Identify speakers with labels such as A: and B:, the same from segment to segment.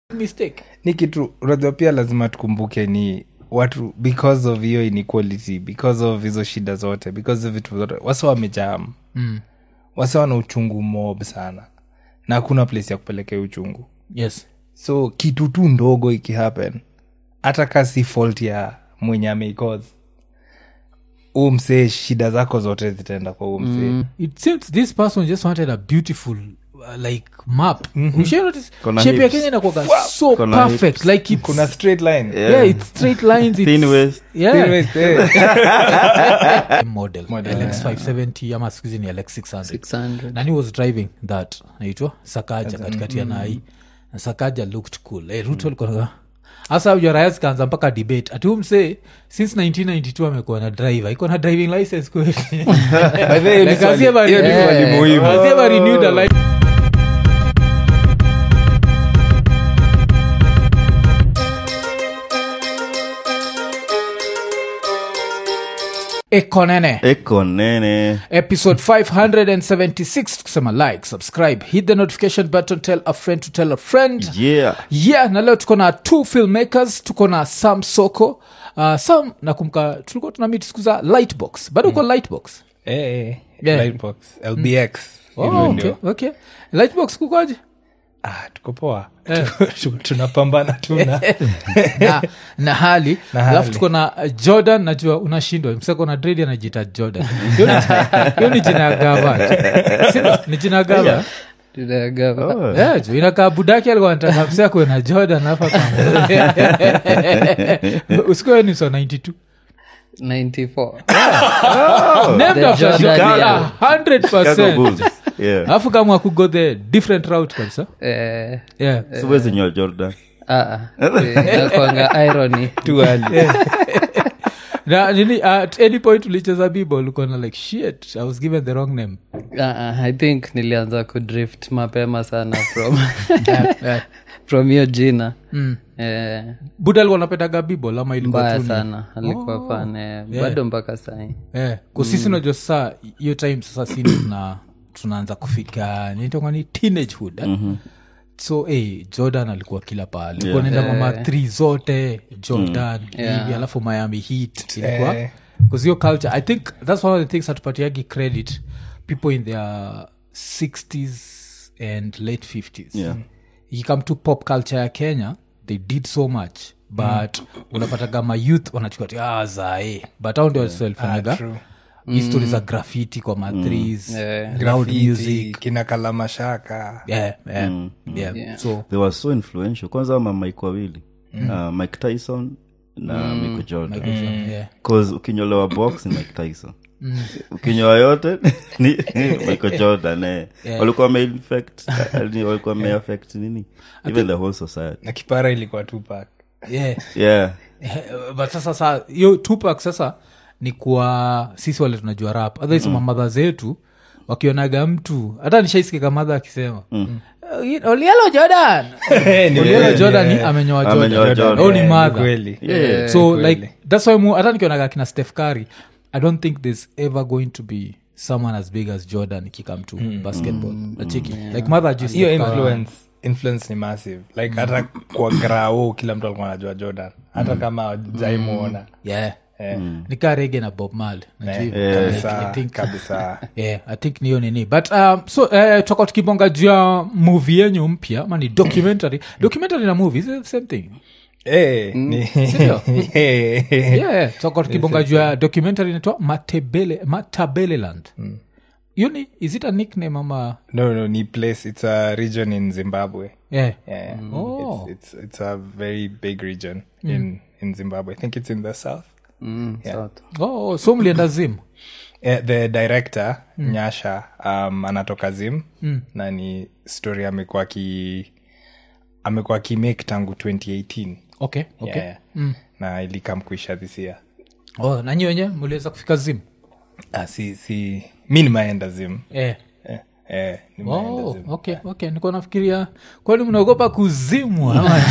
A: mistake
B: ni kitu unajua pia lazima tukumbuke ni watu because of hiyo inequality because of hizo shida zote because of vitu zote wase wamejam
A: mm.
B: wase wana uchungu mob sana na hakuna place ya kupelekea uchungu
A: yes
B: so kitu tu ndogo ikihappen hata ka si fault ya mwenye ameicause huu msee shida zako zote zitaenda kwa huu msee
A: it seems this person just wanted a beautiful uh, like map mm-hmm.
C: Kona
A: shape ya
C: hips.
A: kenya inakuwaga so
C: Kona
A: perfect like it's,
B: kuna straight line
A: yeah. it's straight lines it's,
C: Thin waist.
A: yeah.
B: Thin waist, eh.
A: model,
B: Model,
A: lx 570 ama skuhizi ni lx 600
D: 600
A: nani was driving that naitwa sakaja katikati ya nai na sakaja looked cool hey, ruto alikuwa hasa ujaraya zikaanza mpaka debate ati umse since 1992 amekuwa na driver iko na driving license kweli
B: By the way, hiyo ni
A: Like,
B: swali-
A: has he ever-
B: hiyo ni
A: Yeah.
B: swali muhimu.
A: Has he ever renewed a license? ekonene
C: eko nene
A: episode 576 tukisema like subscribe hit the notification button tell a friend to tell a friend
C: yeah
A: yeah na leo tuko na two filmmakers tuko na sam soko uh, sam nakumka tulikuwa tuna meet siku za lightbox bado uko lightbox
B: Eh, eh,
A: Yeah.
B: Lightbox, lbx
A: oh,
B: hivyo
A: okay,
B: ndio.
A: okay. lightbox kukoje
B: Ah, tuko poa
A: Eh.
B: Tu- tunapambana tuna
A: na, na hali
B: Na hali.
A: alafu tuko na uh, jordan najua unashindwa mseko na dredi anajita jordan Hiyo ni- hiyo ni jina ya gava Sindio? ni jina ya gava
D: Tunagawa.
C: Oh.
A: Yeah, juu inakaa budaki alikuwa nataka msia kuwe na jordan hapa usikuwe ni so 92
D: 94
A: named
D: The
A: after
D: Jordan,
A: Chicago,
D: yeah.
A: a hundred
C: Chicago
A: percent.
C: Bulls. yeah
A: alafu kama akugo the different route kabisa
D: Eh,
A: yeah.
C: siwezi nyoa jordan
D: ah, ah. Eh, inakuanga irony
B: tu early.
A: na nini at any point ulicheza bibol ukona like shit i was given the wrong name
D: Ah, ah, i think nilianza kudrift mapema sana from
A: yeah, yeah.
D: from hiyo jina
A: Mm.
D: eh,
A: buda alikuwa napendaga bibol ama ilikuwa
D: mbaya
A: tu ni-
D: sana alikuwa fan eh, bado mpaka sai
A: Eh, kusisi unajua sasa hiyo time sasa sini tuna tunaanza kufika nitonga ni teenagehood eh? so hey, jordan alikuwa kila pahali yeah. naenda mama th zote jordan hivi alafu miami heat ilikuwa
B: Eh.
A: because hiyo culture i think that's one of the things hatupatiagi credit people in their 60s and late 50s
C: Yeah.
A: ikikam to pop culture ya kenya they did so much but unapataga ma youth wanachukua ti ah, zae but au ndio walifanyaga
B: True.
A: history za graffiti kwa mathrees
D: Eh,
A: loud
B: Graffiti,
A: music
B: kina kalamashaka
A: yeah, yeah, yeah. so
C: they were so influential kwanza ama mike wawili uh, mike tyson na michael jordan
A: yeah.
C: cause ukinyolewa box ni mike tyson ukinyoa yote ni michael jordan eh. walikuwa wameinfect eh, walikuwa wameaffect nini even the whole society
B: na kipara ilikuwa tupak
A: yeah.
C: yeah
A: but sasa sa hiyo tupak sasa ni kwa sisi wale tunajua rap otherwise mamadha zetu wakionaga mtu hata nishaisikika madha akisema "Uh, olielo jordan olielo jordan ni amenyoa
C: Amenyoa
A: jordan
C: Jordan.
A: au ni
B: Eh, ni
A: madha
B: kweli.
C: Yeah.
A: so like that's why mu, hata nikionaga kina steph Curry, i don't think there's ever going to be someone as big as jordan ikikam to basketball nachiki like mother just
B: hiyo influence influence ni massive like hata kwa grao kila mtu alikuwa anajua jordan hata kama jaimuona
A: yeah
B: Eh,
A: nikaa rege na bob mal
B: eh,
A: I
B: kabisa
A: think-
B: kabisa
A: yeah i think niyo nini but um, so uh, toka tukibonga juu ya movie yenyu mpya ama ni documentary documentary na movie is it the same thing
B: Eh, ni-
A: Sindio?
B: Eh,
A: yeah, yeah. toka tukibonga juu ya documentary inaitwa matebele matabeleland hiyo ni is it a nickname ama
B: no no ni place it's a region in zimbabwe
A: yeah
B: yeah
A: Oh.
B: it's, it's, it's a very big region in in zimbabwe i think it's in the south
D: mm, south.
A: oh, so mlienda zim
B: Eh, the director nyasha um, anatoka zim na ni story amekuwa ki amekuwa akimake tangu 2018
A: okay okay
B: yeah. na ilikam kuisha this year
A: oh, nanyi wenye mliweza kufika zim
B: ah, si, si mi nimaenda zim
A: yeah.
B: eh, eh, nimeenda
A: Oh,
B: Zim.
A: okay, okay. niko nafikiria kwani mnaogopa kuzimwa ama?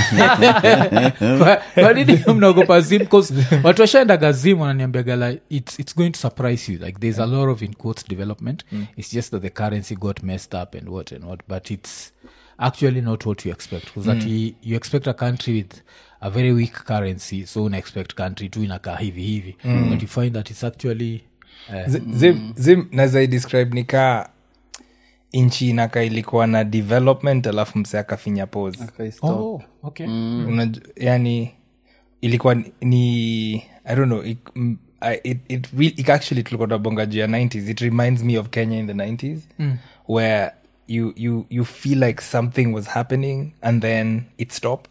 A: Kwa- kwa nini mnaogopa zim 'Cause watu washaendaga zim wananiambiaga like it's, it's going to surprise you like there's a lot of in quotes development it's just that the currency got messed up and what and what but it's actually not what you expect because that you, you expect a country with a very weak currency so una expect country tu inakaa hivi hivi but you find that it's actually uh,
B: Z- zim, zim naweza idescribe nikaa nchi inaka ilikuwa na development alafu mse akafinya pose
A: oh, okay
B: Unaj- yani ilikuwa ni- ni i don't know it, mm, I- it, it, re- it actually tulikuwa tunabonga juu ya 90s it reminds me of kenya in the 90s where you, you, you feel like something was happening and then it stopped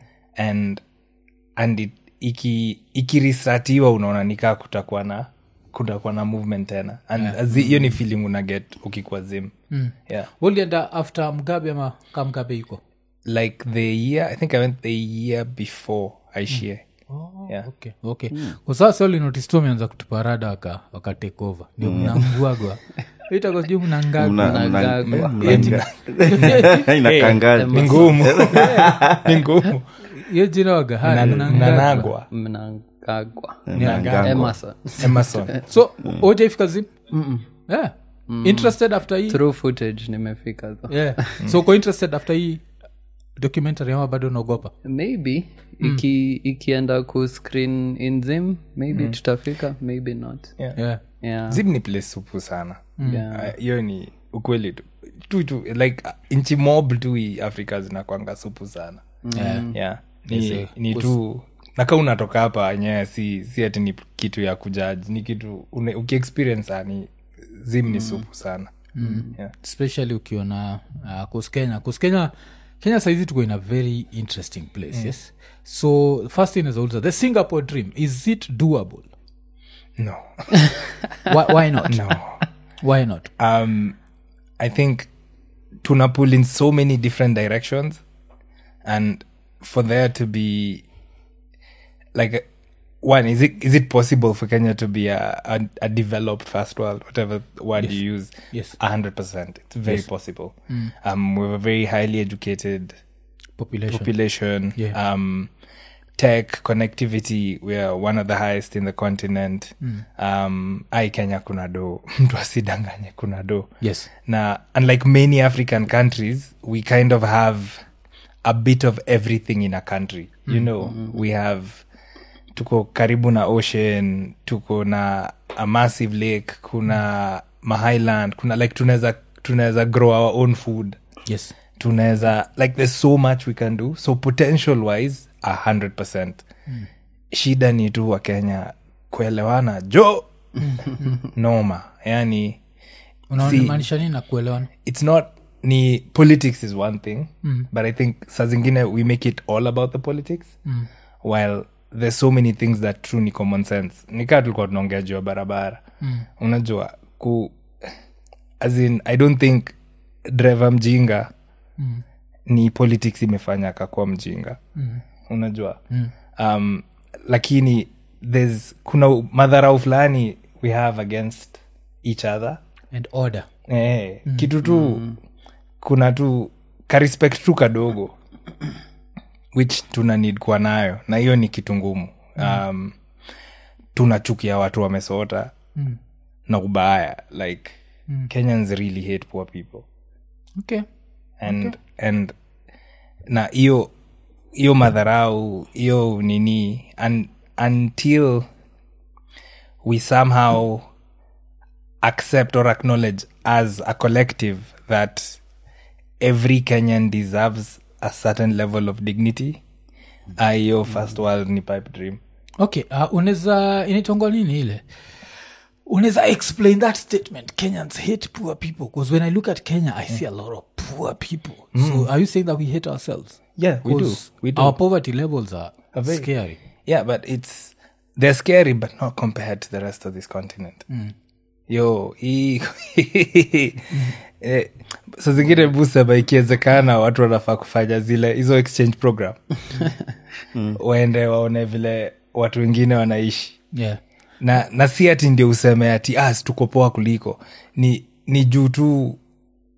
B: and and it, iki ikirisatiwa unaona nikaa kutakuwa na kutakuwa na movement tena and zi- hiyo ni feeling una get ukikuwa zim yeah
A: ulienda after mgabe ama ka mgabe iko
B: like the year i think i went the year before aishie yeah
A: okay okay kwa sasa ulinotice tu ameanza kutupa rada waka, waka take over ndio mnamguagwa itako sijui mnangagwa
C: Mna- mna-
D: Mnagagwa.
C: mna- inakangaza
B: ni ngumu ni ngumu
A: hiyo jina waga ha, mnangagwa.
B: nanagwa
D: mnangagwa
C: Mnangagwa.
D: emerson
B: emerson
A: so ojaifika zim yeah. interested after hii
D: through footage nimefika tho
A: yeah. so uko interested after hii documentary ama bado unaogopa
D: maybe iki ikienda ku screen in zim maybe tutafika maybe not
A: yeah.
D: yeah,
B: zim ni place supu sana
D: yeah.
B: Ah, hiyo ni ukweli tu tu tu like ah, nchi mob tu hii afrika zinakwanga supu sana
A: Yeah.
B: yeah ni, ni tu naka unatoka hapa enyewe si, si ati ni kitu ya kujaji ni kitu une- ukiexperience ah, ni zim ni supu sana yeah.
A: especially ukiona uh, kus kenya kus kenya kenya saizi tuko in a very interesting place yes so first thing is also the singapore dream is it doable
B: no
A: why, why not
B: no
A: why not
B: um, I think tuna pull in so many different directions, and for there to be like one is it is it possible for Kenya to be a a, a developed first world, whatever word you use?
A: Yes.
B: a hundred percent. It's very possible. Um, we're a very highly educated
A: population
B: population.
A: Yeah.
B: Um, tech connectivity, we are one of the highest in the continent. Um, ai Kenya kuna do mtu asidanganye kuna do
A: yes
B: na unlike many african countries we kind of have a bit of everything in a country you know we have tuko karibu na ocean tuko na a massive lake kuna mahighland kuna like tunaweza tunaweza grow our own food
A: yes
B: tunaweza like there's so much we can do so potential wise a hundred percent shida ni tu wa kenya kuelewana jo noma yani
A: unaonimaanisha nini na kuelewana
B: it's not ni politics is one thing but i think saa zingine we make it all about the politics while there's so many things that true ni common sense nikaa tulikuwa tunaongea juu ya barabara unajua ku as in i don't think driver mjinga ni politics imefanya akakuwa mjinga unajua um, lakini there's kuna madharau fulani we have against each other
A: and order
B: eh, kitu tu kuna tu karespect tu kadogo which tuna need kuwa nayo na hiyo ni kitu ngumu um, tunachukia watu wamesota na ubaya like kenyans really hate poor people
A: okay
B: and and na hiyo hiyo madharau hiyo nini un, until we somehow accept or acknowledge as a collective that every kenyan deserves a certain level of dignity ah, hiyo first world ni pipe dream
A: okay uh, unaweza inaitongwa nini ile unaweza explain that statement kenyans hate poor people because when i look at kenya i see a lot of poor people so are you saying that we hate ourselves
B: Yeah, we do.
A: 'Cause
B: We do.
A: our poverty levels are,
B: very-
A: scary
B: yeah but it's they're scary but not compared to the rest of this continent yo hii eh, sa zingine busaba ikiwezekana watu wanafaa kufanya zile hizo exchange program waende waone vile watu wengine wanaishi
A: yeah
B: na na si ati ndio useme ati ah, si tuko poa kuliko ni ni juu tu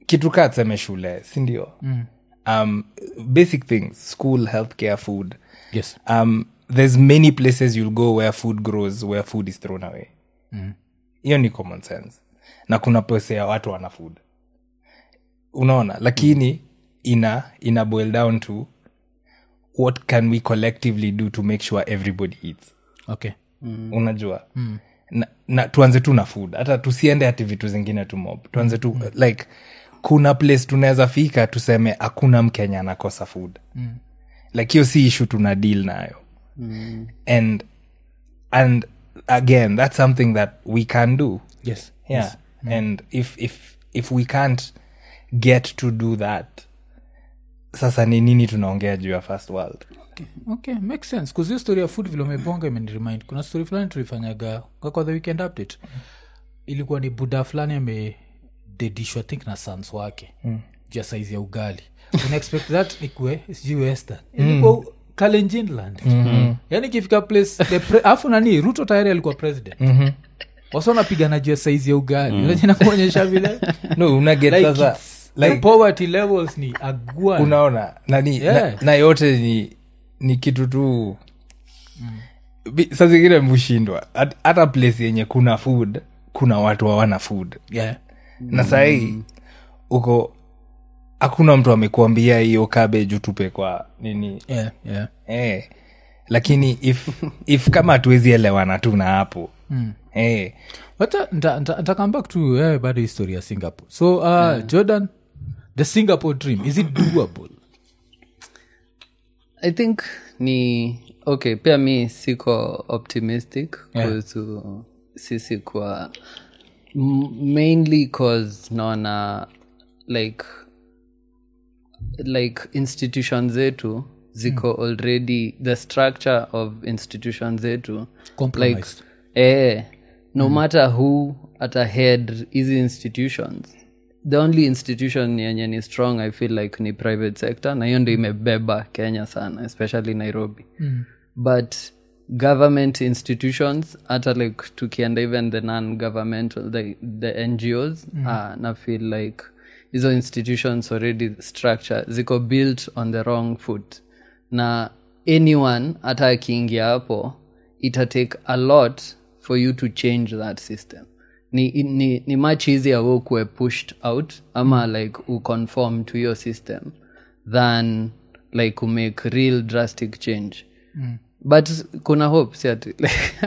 B: kitu kaa tuseme shule sindio mm. um, basic things school healthcare food
A: yes
B: um, there's many places you'll go where food grows where food is thrown away hiyo ni common sense na kuna pese ya watu wana food unaona lakini ina ina boil down to what can we collectively do to make sure everybody eats
A: okay
B: unajua mm. na, na tuanze tu na food hata tusiende hati vitu zingine tu mob tuanze tu mm. like kuna place tunaweza fika tuseme hakuna mkenya anakosa food mm. like hiyo si ishu tuna deal nayo mm. and and again that's something that we can do
A: yes
B: yeah and if if if we can't get to do that sasa ni nini tunaongea juu ya first world
A: okay makes sense kuzio story ya food vile umebonga imeniremind kuna story fulani tulifanyaga kwa kwa the weekend update ilikuwa ni buda fulani amededishwa think na sans wake mm. juu ya saizi ya ugali unaexpect that ikue sijui western ilikuwa kalenjinland mm-hmm. yani ikifika place the pre- afu nani ruto tayari alikuwa president mm-hmm wasa wanapigana juu ya saizi ya ugali mm. nakuonyesha vile
B: no unaget
A: like,
B: sasa
A: it's- the poverty levels ni agua
B: unaona nani
A: Yeah.
B: na, na yote ni ni kitu tu mm. sa zingine mhushindwa Hat- hata place yenye kuna food kuna watu hawana food
A: yeah.
B: na sahii uko hakuna mtu amekuambia hiyo cabbage utupe kwa nini
A: Yeah, yeah.
B: eh, lakini if, if kama hatuwezi elewana tu na hapo mm. eh,
A: Wacha nta- nta- nta come back to eh, bado history ya singapore so uh, jordan the singapore dream is it doable
D: i think ni okay pia mi siko optimistic
A: Yeah.
D: kuhusu sisi kwa m- mainly cause naona like like institution zetu ziko already the structure of institution zetu like
A: Compromised.
D: eh, no matter who at a head hizi institutions the only institution yenye ni strong i feel like ni private sector na hiyo ndo imebeba kenya sana especially nairobi mm. but government institutions hata like tukienda even the non governmental the, the ngos mm. uh, na feel like hizo institutions already structure ziko built on the wrong foot na anyone hata akiingia hapo itatake a lot for you to change that system ni, ni, ni much easier we kuwe pushed out ama like uconform to your system than like umake real drastic change mm. but kuna hope si ati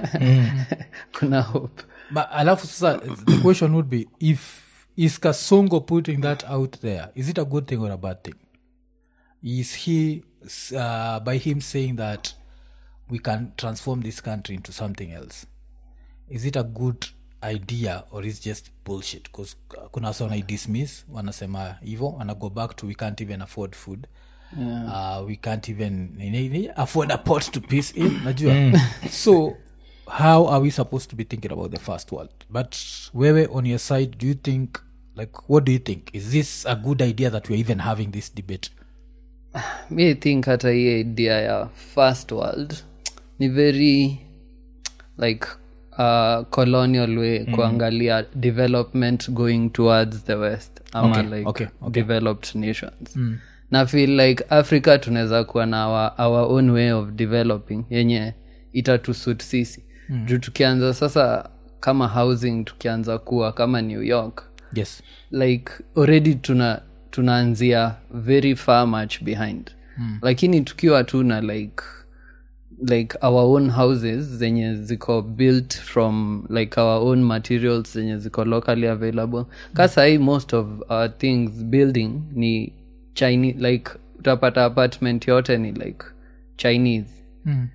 D: kuna hope
A: but alafu sasa the question would be if is kasongo putting that out there is it a good thing or a bad thing is he uh, by him saying that we can transform this country into something else is it a good idea or is just bullshit because kuna wasa wanaidismiss wanasema hivo wana go back to we can't even afford food yeah. uh, we can't even nini, nini, afford a pot to piece in najua so how are we supposed to be thinking about the first world but wewe on your side do you think like what do you think is this a good idea that we're even having this debate
D: mi think hata hii idea ya first world ni very like uh, colonial way mm. kuangalia development going towards the west ama
A: Okay,
D: like
A: okay, okay.
D: developed nations mm. na feel like africa tunaweza kuwa na our, our own way of developing yenye itatusut sisi mm. juu tukianza sasa kama housing tukianza kuwa kama new york
A: yes
D: like already tuna tunaanzia very far much behind mm. lakini tukiwa tuna like like our own houses zenye ziko built from like our own materials zenye ziko locally available ka sahii most of our things building ni chinese like utapata apartment yote ni like chinese
A: Mm.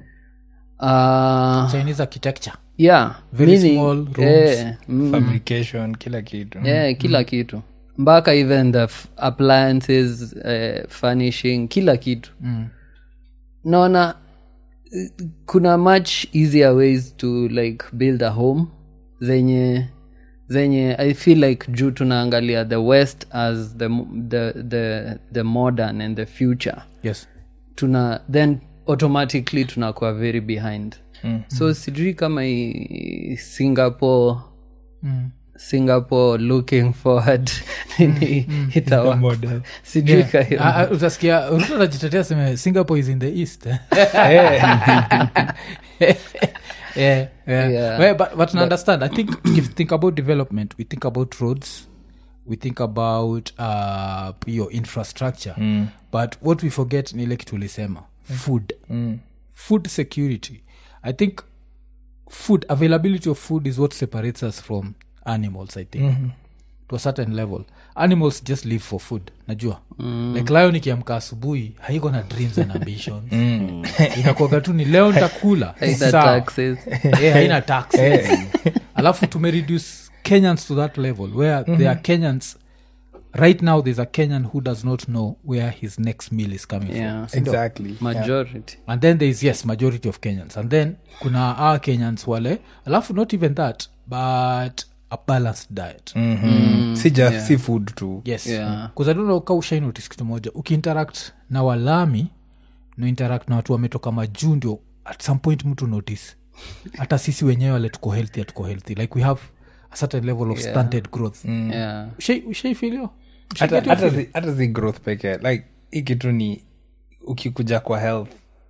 D: uh,
A: chinese architecture
D: yeah
A: Very
D: meaning-
A: small rooms.
D: eh, mm,
B: fabrication kila kitu
D: yeah, kila kitu mpaka even the f- appliances uh, furnishing kila kitu
A: Mm.
D: naona eh, kuna much easier ways to like build a home zenye zenye i feel like juu tunaangalia the west as the, mo- the, the, the modern and the future
A: yes
D: tuna then automatically tunakuwa very behind mm. so sijui kama hii singapore
A: mm.
D: singapore looking forward nini itawa
B: model.
D: sijui ka hiyo.
A: Ah, ah, utasikia ruto anajitetea seme singapore is in the east eh? yeah, yeah.
D: Yeah.
A: Well, but, but, but understand i think if you think about development we think about roads we think about uh, your infrastructure but what we forget ni ile kitu ulisema food food security i think food availability of food is what separates us from animals i think to a certain level animals just live for food najua mm. like lion ikiamka asubuhi haiko na dreams and ambitions mm. inakuaga tu ni leo ntakula
D: Haina
A: Sawa.
D: taxes.
A: Eh, haina tax alafu tumereduce kenyans to that level where there are kenyans right now there's a kenyan who does not know where his next meal is coming
D: Yeah.
A: from Sindio?
B: exactly
D: majority
A: and then there is yes majority of kenyans and then kuna our kenyans wale alafu not even that but a balanced diet
B: Mhm. si just si food tu
A: yes
D: Yeah.
A: kuzaduna uka ushainotis kitu moja ukiinteract na walami no interact na watu wametoka majuu ndio at some point mtu notice hata sisi wenyewe wale tuko healthy hatuko healthy like we have a certain level of stunted growth
D: yeah
A: Ushai- ushaifilio
B: hata hata zi- hata zi growth peke like hii kitu ni ukikuja kwa health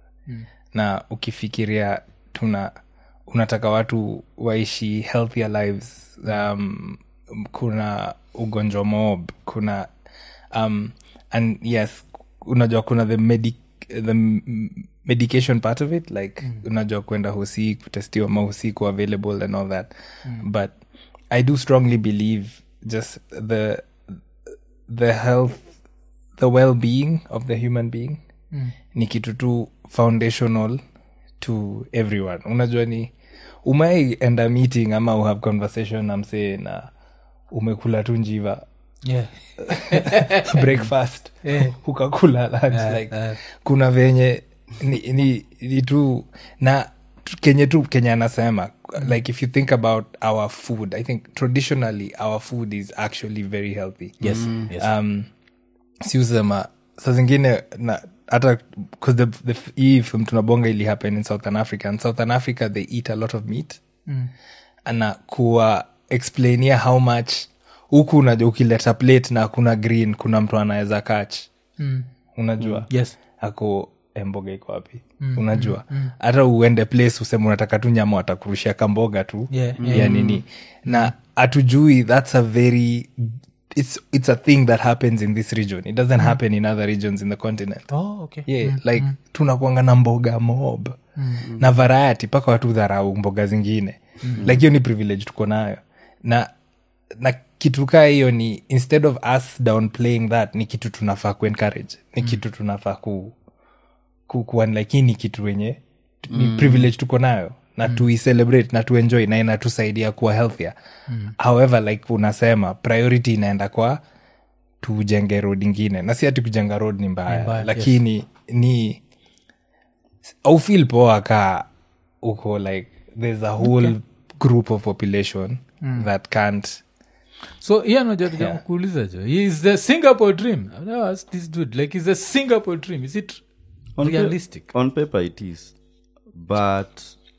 B: na ukifikiria tuna unataka watu waishi healthier lives um, kuna ugonjwa mob kuna um, and yes unajua kuna the medic the m- medication part of it like mm. unajua kwenda hosi kutestiwa mahosi ku available and all that mm. but i do strongly believe just the the health the well-being of the human being mm. ni kitu tu foundational to everyone unajua ni umai enda meeting ama uhave conversation na msee na umekula tu njiva
A: yeah.
B: breakfast ukakula lunch like kuna venye ni, ni, ni tu na tu- kenye tu kenye anasema like if you think about our food i think traditionally our food is actually very healthy
A: yes, yes.
B: um, siusema sa zingine na hata 'cause the, the, hii film tunabonga ili happen in southern africa and southern africa they eat a lot of meat mm. na kuwa explainia how much huku unajua ukileta plate na kuna green kuna mtu anaweza kach mm. unajua
A: yes
B: ako emboga iko wapi mm, unajua hata uende place useme unataka tu nyama watakurushia kamboga tu
A: Yeah,
B: ya nini na hatujui thats a very it's, it's a thing that happens in this region it doesn't happen in other regions in the continent
A: oh, okay
B: yeah, like tunakuanga na mboga mob na variety mpaka watu dharau mboga zingine like hiyo ni privilege tuko nayo na na kitu kaa hiyo ni instead of us downplaying that ni kitu tunafaa kuencourage ni kitu tunafaa ku, ku, kuwa like hii ni kitu wenye ni privilege tuko nayo na mm. tuicelebrate na tuenjoy na inatusaidia kuwa healthier mm. however like unasema priority inaenda kwa tujenge road ingine na si ati kujenga road ni mbaya,
A: mbaya,
B: lakini ni au feel poa ka uko like there's a whole group of population that can't
A: so hiyo najaja kuuliza jo is the singapore dream I've never asked this dude like is the singapore dream is it
C: On pa-
A: realistic
C: on paper it is but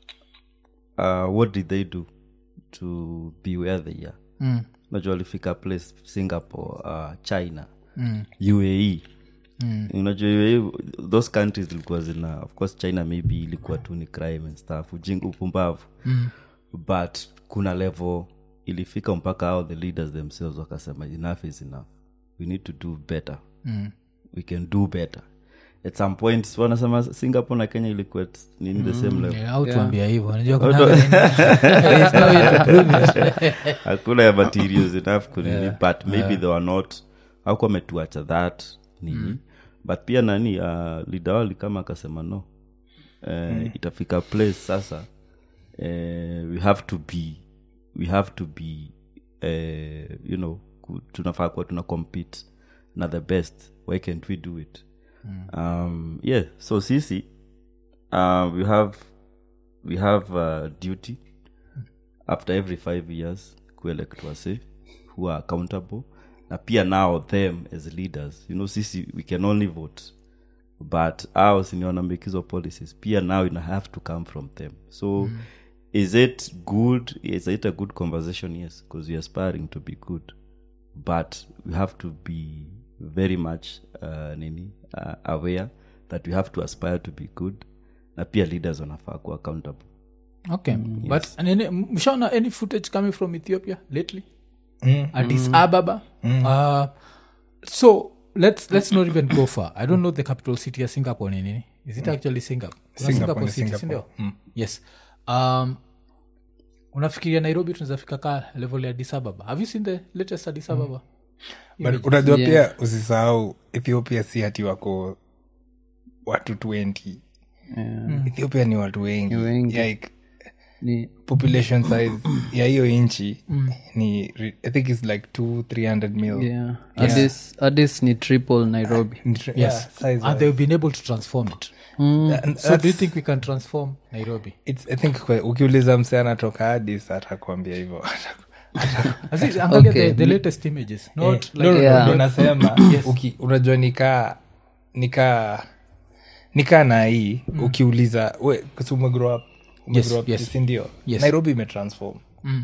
C: uh, what did they do to be where they are
A: Mm.
C: najua walifika place singapore uh, china uae unajua uae those countries zilikuwa zina of course china maybe ilikuwa tu ni crime and stuff ujinga upumbavu but kuna level ilifika mpaka ao the leaders themselves wakasema enough is enough we need to do better we can do better at some point wanasema singapore na kenya ilikuwa at- nini the same level
A: Yeah, au tuambia hivyo unajua kuna there is no way to prove it.
C: hakuna ya materials enough kunini but maybe they were not hakuwa ametuacha that nini but pia nani uh, lidawali kama akasema no uh, itafika place sasa uh, we have to be we have to be uh, you know ku- tunafaa kuwa tuna compete na the best why can't we do it um, yeah so sisi uh, we have we have uh, duty after every five years kuelect wase who are accountable na pia now them as leaders you know sisi we can only vote but our senior make hizo policies pia now ina have to come from them so is it good is it a good conversation yes because we're aspiring to be good but we have to be very much uh, nini uh, aware that we have to aspire to be good na pia leaders wanafaa kuwa accountable
A: okay but nini, mshaona any footage coming from ethiopia lately addis ababa uh, so let's let's not even go far i don't know the capital city ya singapore ni nini is it actually singapore Kuna
B: Singapore ni
A: city
B: Singapore.
A: sindio yes um, unafikiria nairobi tunawezafika ka level ya addis ababa have you seen the latest addis ababa
B: but unajua pia usisahau ethiopia si hati wako watu 20 ethiopia ni watu wengi,
D: wengi.
B: Like,
D: ni
B: population size ya hiyo nchi ni re- i think its like 2 300 mil
D: yeah. Addis, Addis ni triple nairobi
B: Ni tr-
A: yes
B: yeah, size
A: and they've been able to transform it
B: And
A: so do you
B: that's-
A: think we can transform nairobi
B: it's, i think kwe- ukiuliza mse anatoka hadis atakwambia hivyo
A: Aziz, angalia
D: Okay.
A: the, the latest images not
B: No,
A: like
B: no, no,
D: Yeah.
B: ndo nasema uki- unajua nikaa nikaa nikaa na hii ukiuliza we kasi umegrow up umegrow up
A: yes.
B: sindio
A: Yes.
B: nairobi imetransform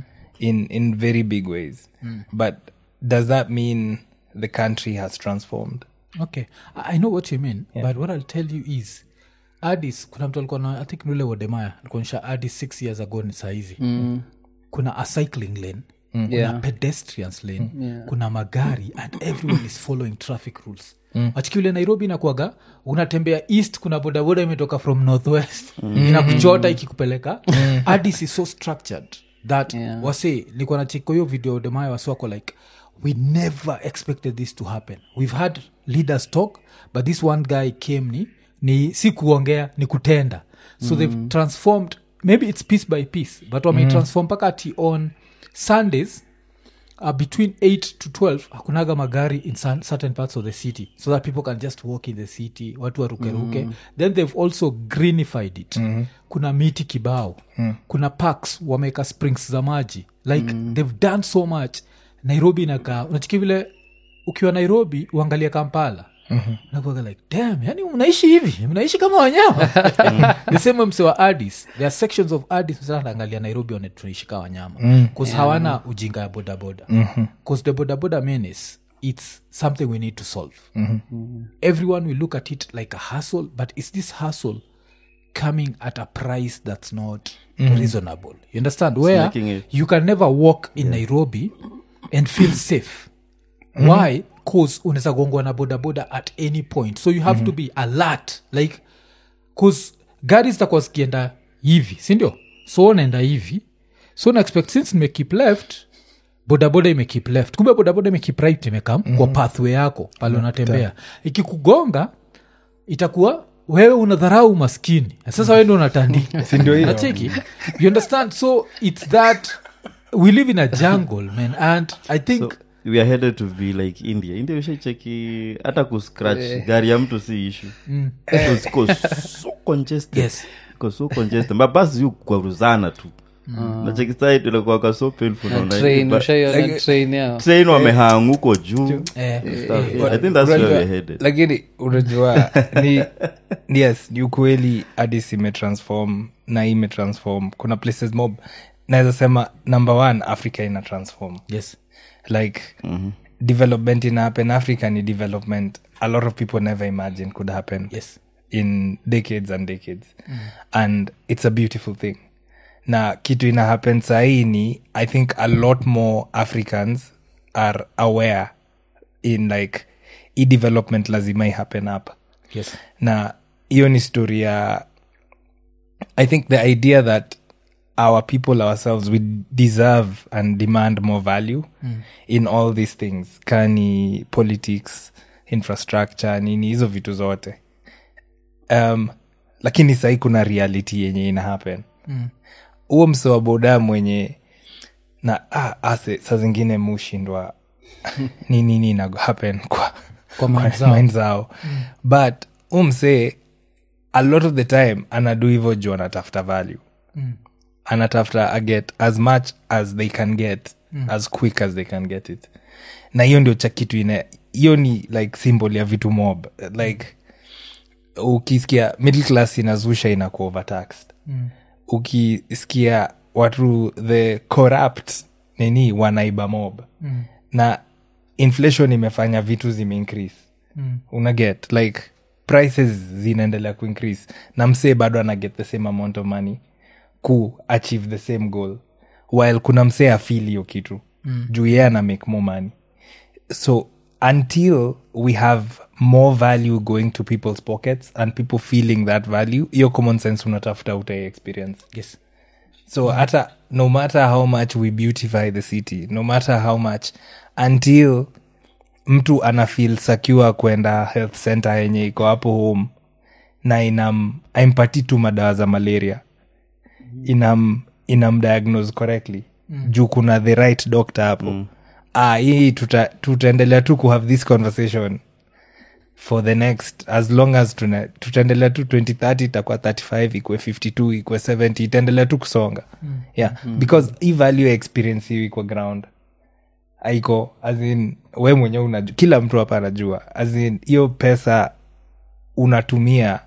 B: in, in very big ways but does that mean the country has transformed
A: okay i I know what you mean but what i'll tell you is adis kuna mtu alikuwa na i think nule wodemaya alikuonyesha adis six years ago ni saizi mm. kuna a cycling lane kuna
D: Yeah.
A: pedestrians lane kuna magari and everyone is following traffic rules mm. achikiule nairobi inakuaga unatembea east kuna bodaboda imetoka from northwest mm. inakuchota ikikupeleka mm. adis is so structured that
D: Yeah.
A: wase nikuwa nachiko hiyo video demaya wasiwako like we never expected this to happen we've had leaders talk but this one guy came ni ni si kuongea ni kutenda so they've transformed maybe it's piece by piece but wameitransform mpaka ati on sundays uh, between 8 to 12 hakunaga magari in some, certain parts of the city so that people can just walk in the city watu warukeruke mm. then they've also greenified it mm. kuna miti kibao mm. kuna parks wameweka springs za maji like mm. they've done so much nairobi inakaa unachiki vile ukiwa nairobi uangalia kampala mm-hmm. nakuaga like dam yani mnaishi hivi mnaishi kama wanyama the same way mse wa adis there are sections of adis msanaangalia nairobi one tunaishi kama wanyama bcause hawana ujinga ya bodaboda bcause the bodaboda menace it's something we need to solve everyone will look at it like a hustle but is this hustle coming at a price that's not reasonable you understand where
C: making it-
A: you can never walk in nairobi and feel safe why cause unaweza gongwa na bodaboda at any point so you have to be alert like cause gari zitakuwa zikienda hivi sindio so unaenda hivi so na expect since nimekip left bodaboda imekip left kumbe bodaboda imekip right imekam mm-hmm. kwa pathway yako pale unatembea ikikugonga itakuwa wewe unadharau maskini sasa wewe ndo unatandika
B: ndio hiyo?
A: nacheki you understand so it's that we live in a jungle man and i think
C: so we are headed to be like india india ushaicheki hata kuscratch gari ya mtu si ishu Because iko so congested
A: Yes.
C: iko so congested mabasi yu kwaruzana tu nacheki side inakuwaka so painful naona
D: train
C: but
D: ushaiona train yao
C: train wamehang huko juu
A: eh,
C: stuff. i think that's where we're headed
B: lakini unajua ni yes ni ukweli adis imetransform na hii imetransform kuna places mob naweza sema number one africa ina transform
A: yes
B: like development in happen africa ni development a lot of people never imagine could happen
A: yes
B: in decades and decades and it's a beautiful thing na kitu ina happen sahii ni i think a lot more africans are aware in like i development lazima i happen hapa
A: yes
B: na hiyo ni story ya i think the idea that our people ourselves we deserve and demand more value in all these things kani politics infrastructure nini hizo vitu zote um, lakini sahii kuna reality yenye ina happen huo mm. mse wa boda mwenye na ah, ase saa zingine mushindwa ni nini ina happen kwa
A: Kwa mind zao.
B: mind zao but umsee a lot of the time anadu hivo juu anatafuta value mm. anatafuta aget as much as they can get mm. as quick as they can get it na hiyo ndio cha kitu ine hiyo ni like symbol ya vitu mob like ukisikia middle class inazusha inakuwa overtaxed mm. ukisikia watu the corrupt nini wanaiba mob mm. na inflation imefanya vitu zimeincrease mm. unaget like prices zinaendelea kuincrease na msee bado ana get the same amount of money ku achieve the same goal while kuna msee afil hiyo kitu mm. juu yeye ana make more money so until we have more value going to people's pockets and people feeling that value hiyo common sense unatafuta utai experience
A: yes
B: so hata no matter how much we beautify the city no matter how much until mtu ana feel secure kwenda health center yenye iko hapo home na inam aimpati tu madawa za malaria inam inamdiagnose correctly mm. juu kuna the right doctor hapo mm. ah, hii tuta, tutaendelea tu kuhave this conversation for the next as long as tuna- tutaendelea tu 2030 itakuwa 35 ikue 52 ikue 70 itaendelea tu kusonga mm. yeah mm. because hii value ya experience hiyo iko ground aiko azin we mwenyewe unajua kila mtu hapa anajua azin hiyo pesa unatumia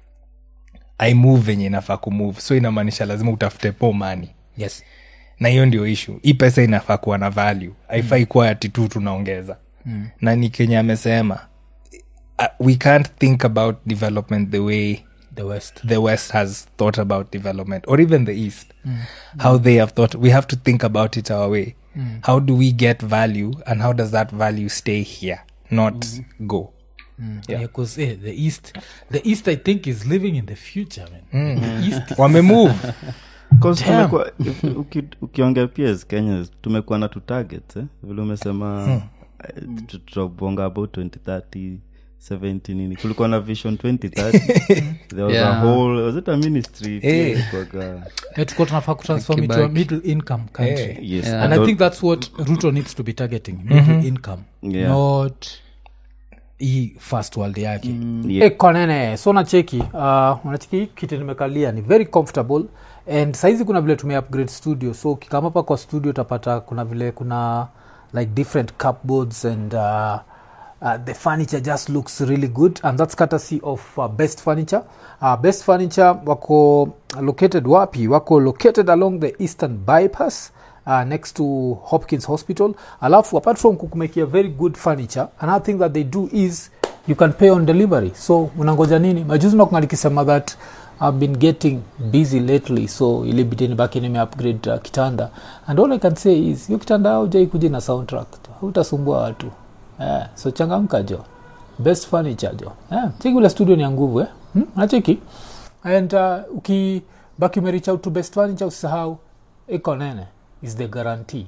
B: aimove venye inafaa kumove so inamaanisha lazima utafute po mani
A: yes
B: na hiyo ndio ishu hii pesa inafaa kuwa na value haifai mm. kuwa ati tu tunaongeza mm. na ni kenye amesema uh, we can't think about development the way
A: the west
B: the west has thought about development or even the east how they have thought we have to think about it our way how do we get value and how does that value stay here not go
A: yeah because eh, the east the east i think is living in the future man the east
B: wamemove
C: 'Cause tumekuwa- if- uki- ukiongea pia as kenyans tumekuwa na tu targets eh? vile umesema eh, tu- tutabonga about 2030 70 nini kulikuwa na vision 2030 there was a
D: Yeah.
C: whole was it a ministry pia
B: Eh.
C: ilikuwaga-
A: Eh, tuko tunafaa kutransform into a
D: Kibaki.
A: middle income country
C: yes
A: and i think that's what ruto needs to be targeting middle income
C: Yeah.
A: not hii first world yake
C: Yeah.
A: Eh, konene so nacheki uh, unacheki hii kiti nimekalia ni very comfortable and saizi kuna vile tume upgrade studio so ukikama hapa kwa studio utapata kuna vile kuna like different cupboards and uh, uh, the furniture just looks really good and that's courtesy of uh, best furniture uh, best furniture wako located wapi wako located along the eastern bypass uh, next to hopkins hospital alafu apart from kukumekia very good furniture another thing that they do is you can pay on delivery so unangoja nini majuzi nakunga nikisema that i've been getting busy lately so ilibidi nibaki nime upgrade uh, kitanda and all i can say is hiyo kitanda haujai kuja na soundtrack hautasumbua watu eh, so changamka jo best furniture jo eh, cheki ule studio ni ya nguvu eh? hmm? nacheki and uh, ukibaki umerich out to best furniture usisahau iko nene is the guarantee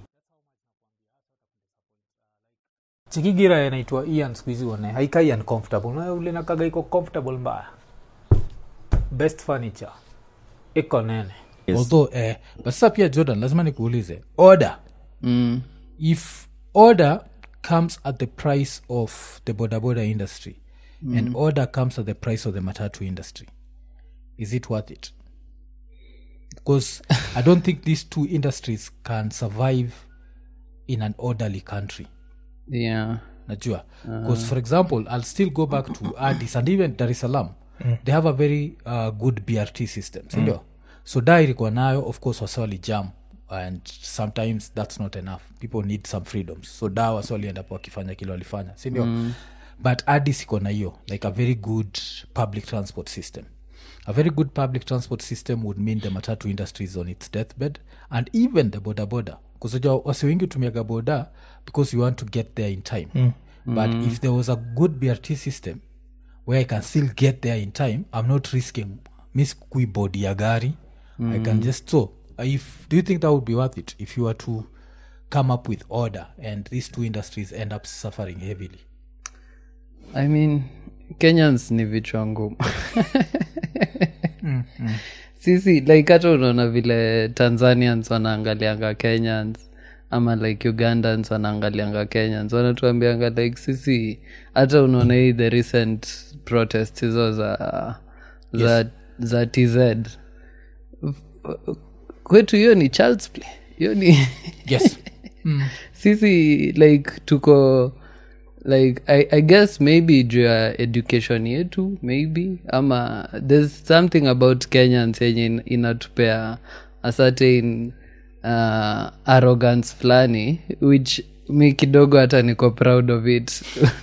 A: chikigira inaitwa ian skuhizi one haikai uncomfortable Na ule nakaga iko comfortable mbaya best furniture iko nene
C: Yes.
A: although eh, but sasa pia jordan lazima nikuulize order
D: mm.
A: if order comes at the price of the boda boda industry and order comes at the price of the matatu industry is it worth it because i don't think these two industries can survive in an orderly country
D: yeah
A: najua because for example i'll still go back to addis and even dar es salaam they have a very uh, good brt system sindio so da ilikuwa nayo of course waswali jam and sometimes that's not enough people need some freedoms so da waswalienda po wakifanya kile walifanya sindio mm. but addis iko na hiyo like a very good public transport system a very good public transport system would mean the matatu industry is on its deathbed and even the boda boda kusoja wasi wengi hutumiaga boda because you want to get there in time mm. but if there was a good brt system where i can still get there in time i'm not risking miss kui body ya gari i can just so if do you think that would be worth it if you were to come up with order and these two industries end up suffering heavily
D: i mean kenyans ni vichwa ngumu sisi like hata unaona vile tanzanians wanaangalianga kenyans ama like ugandans wanaangalianga kenyans wanatuambianga like sisi hata unaona hii the recent protest hizo za za, za tz kwetu hiyo ni childs play hiyo ni
A: yes
D: sisi like tuko like I, i guess maybe juu ya education yetu maybe ama there's something about kenyans yenye in- inatupea a certain uh, arrogance fulani which mi kidogo hata niko proud of it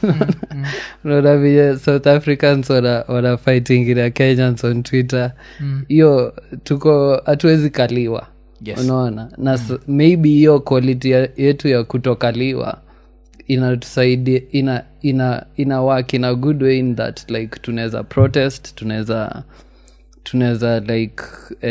D: unaona vile south africans wana, wana fighting na kenyans on twitter hiyo tuko hatuwezi kaliwa
A: Yes.
D: unaona na s- maybe hiyo quality ya- yetu ya kutokaliwa inatusaidia ina ina ina work in a good way in that like tunaweza protest tunaweza tunaweza like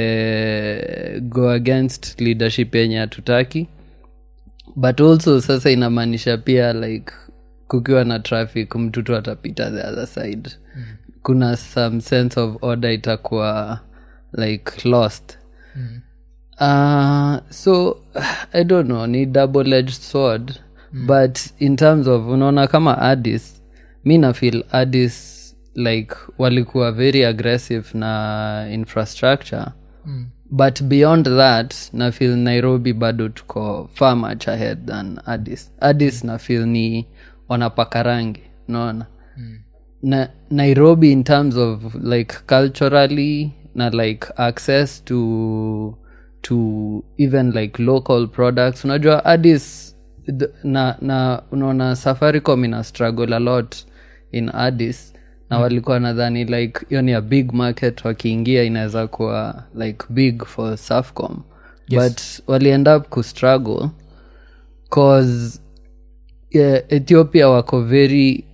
D: eh, go against leadership yenye hatutaki but also sasa inamaanisha pia like kukiwa na traffic mtu tu atapita the other side mm. kuna some sense of order itakuwa like lost mm. uh, so i don't know ni double edged sword mm. but in terms of unaona kama addis mi nafeel addis like walikuwa very aggressive na infrastructure mm. but beyond that na feel nairobi bado tuko far much ahead than addis addis na feel ni wanapaka rangi unaona mm. na nairobi in terms of like culturally na like access to to even like local products unajua addis th- na na unaona safaricom ina struggle a lot in addis na walikuwa nadhani like hiyo ni a big market wakiingia inaweza kuwa like big for safcom yes. but waliend up kustruggle cause yeah, ethiopia wako very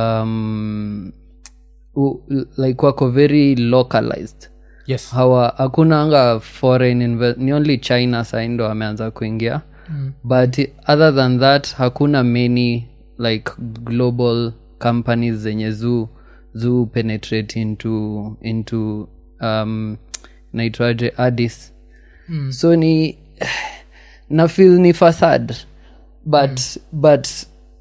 D: um, u, like wako very localized
A: yes
D: hawa hakuna anga foreign inve- ni only china sai ndo wameanza kuingia mm. but other than that hakuna many like global companies zenye zu zu penetrate into into um, naitwaje addis mm. so ni na feel ni fasad but but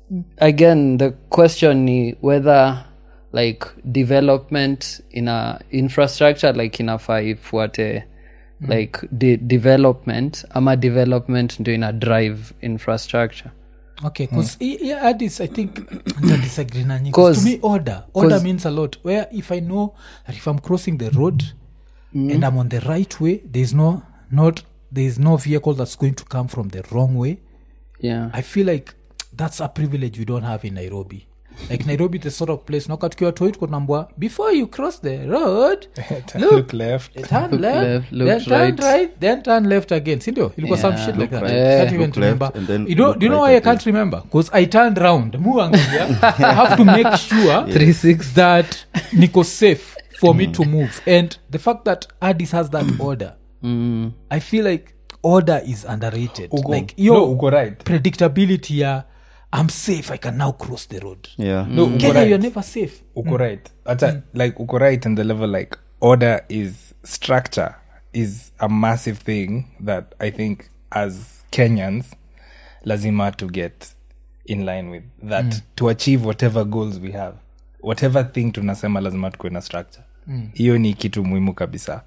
D: again the question ni whether like development in a infrastructure like inafaa ifuate like de development ama development ndio ina drive infrastructure
A: okay because yeah, addis i think nta disagree na nyingi.
D: Cause-
A: to me order order means a lot where if i know that if i'm crossing the road and i'm on the right way there's no not there's no vehicle that's going to come from the wrong way
D: yeah
A: i feel like that's a privilege we don't have in nairobi like nairobi the sort of place nakatukiwa toi tukonambwa before you cross the road
B: look left
A: turn left,
D: left, look
A: then turn
D: right.
A: right then turn left again sindio ilikuwa some
D: Yeah.
A: shit like that
C: right,
A: I can't even
C: look left,
A: remember
C: and then
A: you know,
C: look
A: do you know
C: right
A: why i
C: again.
A: can't remember because i turned round muangalia i have to make sure
D: 360
A: that niko safe for me to move and the fact that addis has that order
D: mm.
A: i feel like order is underrated
B: uko,
A: like yo
B: no, uko right
A: predictability ya i'm safe i can now cross the road
C: yeah
B: no, uko
A: kenya
B: right.
A: you're never safe
B: uko right hata like uko right in the level like order is structure is a massive thing that i think as kenyans lazima to get in line with that to achieve whatever goals we have whatever thing tunasema lazima tukuwe na structure hiyo ni kitu muhimu kabisa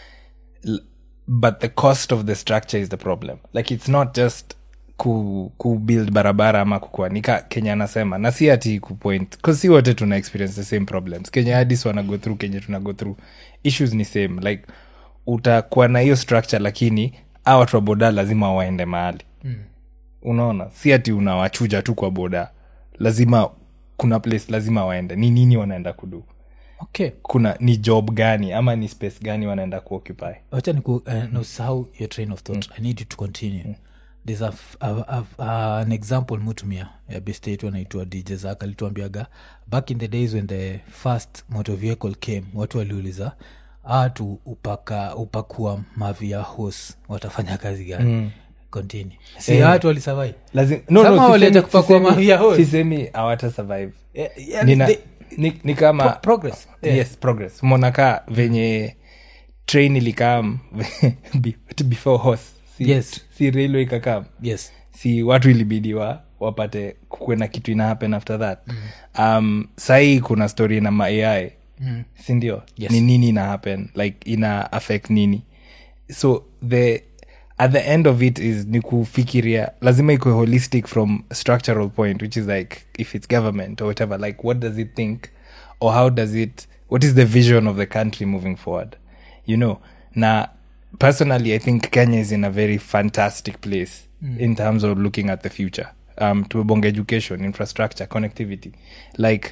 B: L- but the cost of the structure is the problem like it's not just ku, ku build barabara ama kukuanika kenya anasema na si ati kupoint bcause si wote tuna experience the same problems kenya hadis wana go through kenya tuna go through issues ni same like utakuwa na hiyo structure lakini a watu wa boda lazima waende mahali mm. unaona si ati unawachuja tu kwa boda lazima kuna place lazima waende ni nini wanaenda kudu
A: okay
B: kuna ni job gani ama ni space gani wanaenda kuoccupy
A: wacha niku uh, nosahau your train of thought i need you to continue there's a, f- a, a, a, an example mutumia ya best yetu anaitwa dj zak alituambiaga back in the days when the first motor vehicle came watu waliuliza atu upaka upakua mavi ya hos watafanya kazi gani mm. continue si
B: Eh.
A: watu walisavai
B: Lazim- no,
A: Sama
B: no,
A: waliacha
B: sisemi-
A: kupakua
B: sisemi-
A: mavi ya hose.
B: sisemi hawata survive
A: Eh, yeah,
B: Nina,
A: they-
B: ni, ni kama
A: Pro- progress. Yeah.
B: yes progress monaka venye train ilikam be- before horse si,
A: Yes.
B: si railway ikakam
A: yes
B: si watu ilibidi wa wapate kuwe na kitu ina happen after that mm. um, sahii kuna story na maai mm. sindio
A: Yes.
B: ni nini ina happen like ina affect nini so the at the end of it is ni kufikiria lazima ikwe holistic from structural point which is like if it's government or whatever like what does it think or how does it what is the vision of the country moving forward you know na personally i think kenya is in a very fantastic place in terms of looking at the future um tumebonga education infrastructure connectivity like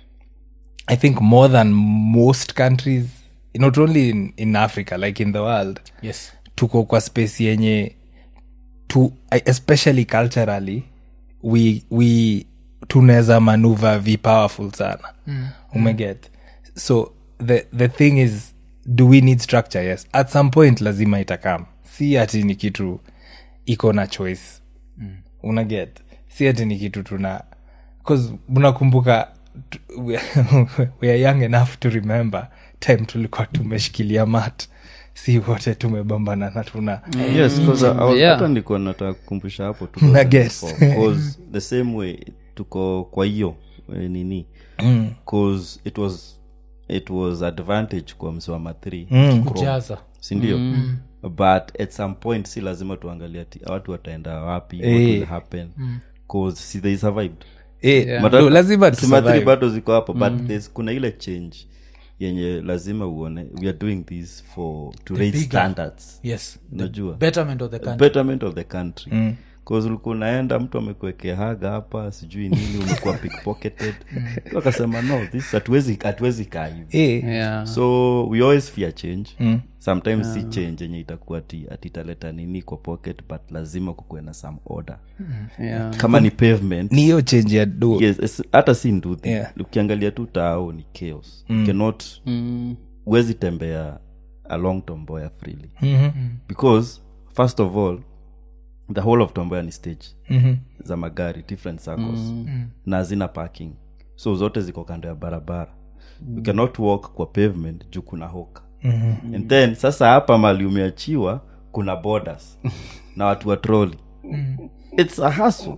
B: i think more than most countries not only in, in africa like in the world
A: yes
B: tuko kwa space yenye tu, especially culturally we, we tunaweza manuva vi powerful sana mm. umeget so the, the thing is do we need structure yes at some point lazima itakam si ati ni kitu iko na choice mm. unaget si ati ni kitu tuna bcause unakumbuka tu- we, we are young enough to remember time tulikuwa tumeshikilia mat si wote tumebambana na tuna
C: yes 'cause I- I was-
D: Yeah.
C: hata nilikuwa nataka kukumbusha hapo tu
B: Na guess.
C: 'Cause the same way tuko kwa hiyo eh, nini cause it was it was advantage kwa msiwama th
A: kujaza
C: sindio but at some point si lazima tuangalie ati watu wataenda wapi what
B: Eh.
C: will happen cause si they survived
B: eh,
D: Yeah.
B: no, lazima
C: Simatri
B: tusurvive.
C: bado ziko hapo but there's- kuna ile change yenye lazima uone we are doing this for to raise
A: bigger-
C: standards
A: yes the
C: unajua
A: betterment of the country
C: betterment of the country mm. ulikuwa unaenda mtu amekuekea haga hapa sijui nini umekuwa pickpocketed akasema no this hatuwezi hatuwezi kaa hivi
B: Eh,
D: yeah
C: so we always fear change mm. sometimes si change yenye itakuwa ati ati italeta nini kwa pocket but lazima kukuwe na some order
D: yeah
C: kama ni pavement
B: ni hiyo change ya do
C: yes es- hata si nduthi
B: Yeah.
C: ukiangalia tu tao ni chaos mm. cannot
D: mm.
C: huwezi tembea along tomboya freely
B: Mhm.
C: because first of all the whole of tomboya ni stage
B: Mhm.
C: za magari different circles mm. na hazina parking so zote ziko kando ya barabara mm. you cannot walk kwa pavement juu kuna hoka mm-hmm. and then sasa hapa mali umeachiwa kuna borders na watu wa troli it's a hustle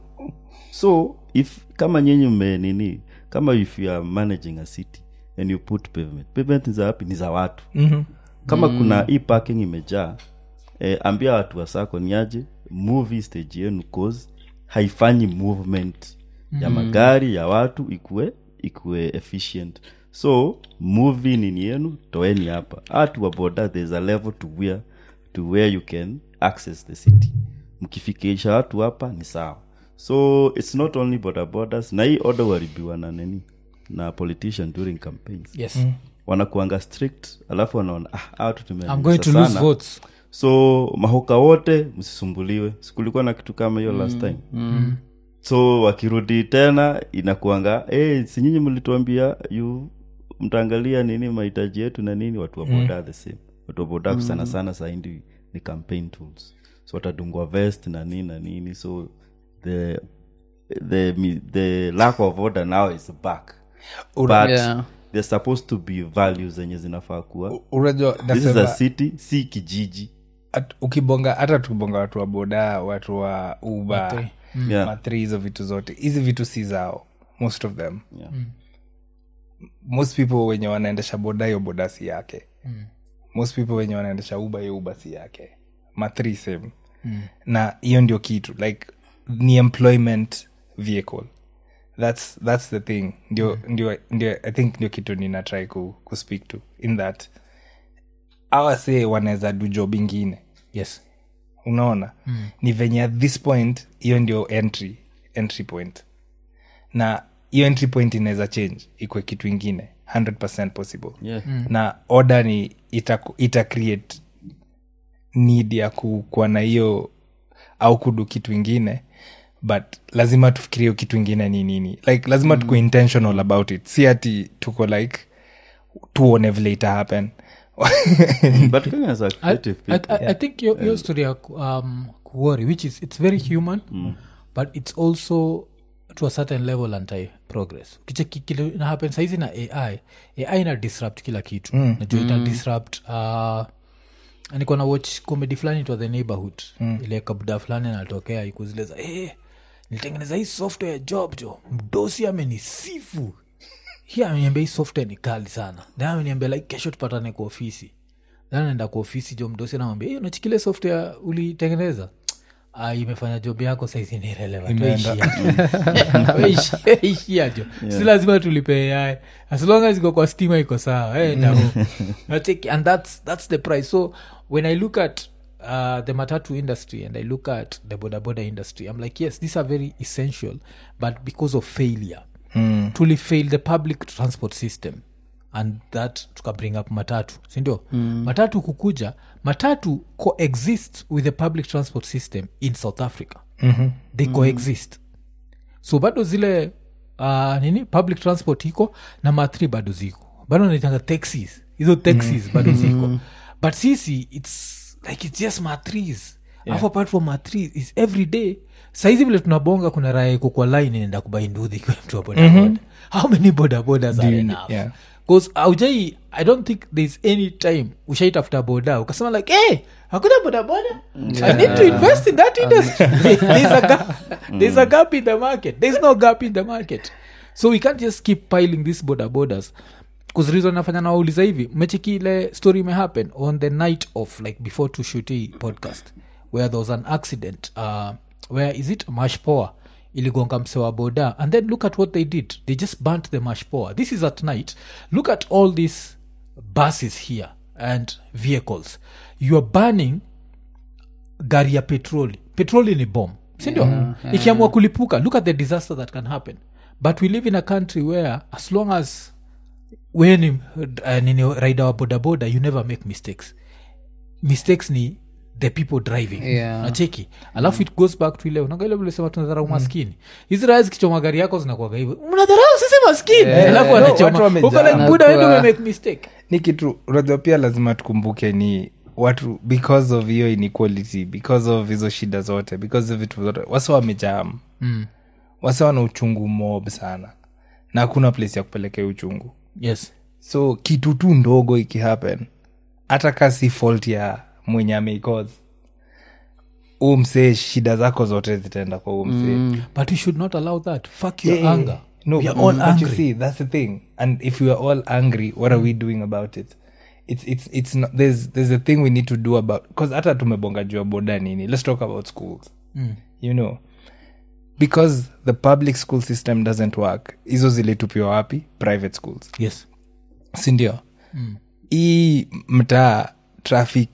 C: so if kama nyinyi mme nini kama if you are managing a city and you put pavement pavement ni za wapi ni za watu
B: Mhm.
C: kama mm. kuna hii parking imejaa eh, ambia watu wa sako ni aje move hii stage yenu cause haifanyi movement ya magari ya watu ikue ikue efficient so muvi nini yenu toeni hapa hatu wa boda there's a level to where, to where you can access the city mkifikisha watu hapa ni sawa so it's not only border borders na hii order uharibiwa na nini na politician during campaigns
A: yes
C: wanakuanga strict alafu wanaona ah, hawa watu
A: i'm
C: tumeanza
A: going to
C: sana.
A: lose votes
C: so mahoka wote msisumbuliwe sikulikuwa na kitu kama hiyo last time
D: Mm.
C: so wakirudi tena inakuanga hey, sinyinyi mlituambia yu mtaangalia nini mahitaji yetu na nini watu wa boda the same watu wa boda sana sana saindi ni campaign tools so watadungwa vest na nini na nini so the the mi- the lack of order now is back but
D: Yeah.
C: there's supposed to be values zenye zinafaa kuwa
B: unajua
C: this is a
B: nasema
C: city si kijiji
B: at- ukibonga hata tukibonga watu wa boda watu wa uba
A: Matri.
C: Yeah.
B: matri hizo vitu zote hizi vitu si zao most of them
C: Yeah.
B: most people wenye wanaendesha boda hiyo boda si yake most people wenye wanaendesha uba hiyo uba si yake matri same na hiyo ndio kitu like ni employment vehicle that's, that's the thing ndio, ndio, ndio i think ndio kitu nina try ku, ku speak to in that awase wanaweza du job ingine
A: yes
B: unaona mm. ni venye at this point hiyo ndio entry entry point na hiyo entry point inaweza change ikwe kitu ingine 100 possible
C: Yeah.
B: na order ni ita, ita create need ya ku- kuwa na hiyo au kudu kitu ingine but lazima tufikirie hiyo kitu ingine ni nini like lazima mm. tuko intentional about it si ati tuko like tuone vile ita happen
C: but kenya is a
A: I,
C: creative
A: I,
C: people
A: I, I think your, your story ya ku- um, kuworry which is it's very human but it's also to a certain level anti progress kicheki kile ina happen saizi na ai ai ina disrupt kila kitu mm. najua ita disrupt uh, niko na watch comedy fulani itwa the neighborhood mm. ile kabuda fulani anatokea ikuzileza hey, nilitengeneza hii software ya job jo mdosi amenisifu hi ameniambia hii software ni kali sana then ameniambia like kesho tupatane kwa ofisi then anaenda kwa ofisi jo mdosi anamwambia hey, unachikile software ulitengeneza ah, imefanya job yako saizi ni relevant Weishia- weishia jo si lazima tulipe ai as long as iko kwa stima iko sawa hey, no. Nacheki, and that's, that's the price so when i look at uh, the matatu industry and i look at the boda boda industry i'm like yes these are very essential but because of failure mm. truly fail the public transport system and that tuka bring up matatu sindio mm. matatu kukuja matatu coexist with the public transport system in south africa mm-hmm. they coexist so bado zile uh, nini public transport iko na matri bado ziko bado naitanga taxis hizo taxis bado ziko but sisi its like its just matris yeah. apart from matris is every day saizi vile tunabonga kuna raya iko kwa line inaenda kubainduhi ikiwa mtu wa bodaboda how many bodabodas are enough
B: yeah.
A: bcause aujai i don't think thereis any time ushaitafuta boda ukasema like hey, hakuna bodaboda i need to invest in that industry there's a gap there's a gap in the market there's no gap in the market so we can't just keep piling these bodabodas bcause reason nafanya nawauliza hivi mechiki ile story imehappen on the night of like before to shoot hii podcast where there was an accident uh, where is it mashpoa iligonga mse wa boda and then look at what they did they just burnt the mashpoa this is at night look at all these buses here and vehicles you are burning gari ya petroli petroli ni bom sindio yeah, yeah. ikiamua kulipuka look at the disaster that can happen but we live in a country where as long as we ni uh, nini rider wa bodaboda you never make mistakes mistakes ni the people driving
D: Yeah.
A: nacheki alafu it goes back to ile unaangalia vile sema tunadharau maskini hizi raya zikichoma gari yako zinakuaga hivyo mnadharau sisi maskini alafu
B: no,
A: wanachoma
B: watu wamejaa.
A: uko like buda wewe ndio
D: Wanakuwa-
A: umemake mistake
B: ni kitu unajua pia lazima tukumbuke ni watu because of hiyo inequality because of hizo shida zote because of vitu zote wasa wamejam
A: mm.
B: wasa wana uchungu mob sana na hakuna place ya kupelekea uchungu
A: yes
B: so kitu tu ndogo ikihappen hata ka si fault ya mwenye ameicause huu msee shida zako zote zitaenda kwa huu msee
A: but we should not allow that fuck your
B: Yeah, yeah,
A: anger
B: No,
A: we are
B: but
A: all
B: you
A: angry
B: see, that's the thing. And if we are all angry, what are we doing about it? It's it's it's not. There's there's a thing we need to do about because hata tumebonga juu ya boda nini. Let's talk about schools. You know, because the public school system doesn't work. Hizo zilitupiwa wapi? Private schools,
A: yes
B: sindio? Hii mtaa traffic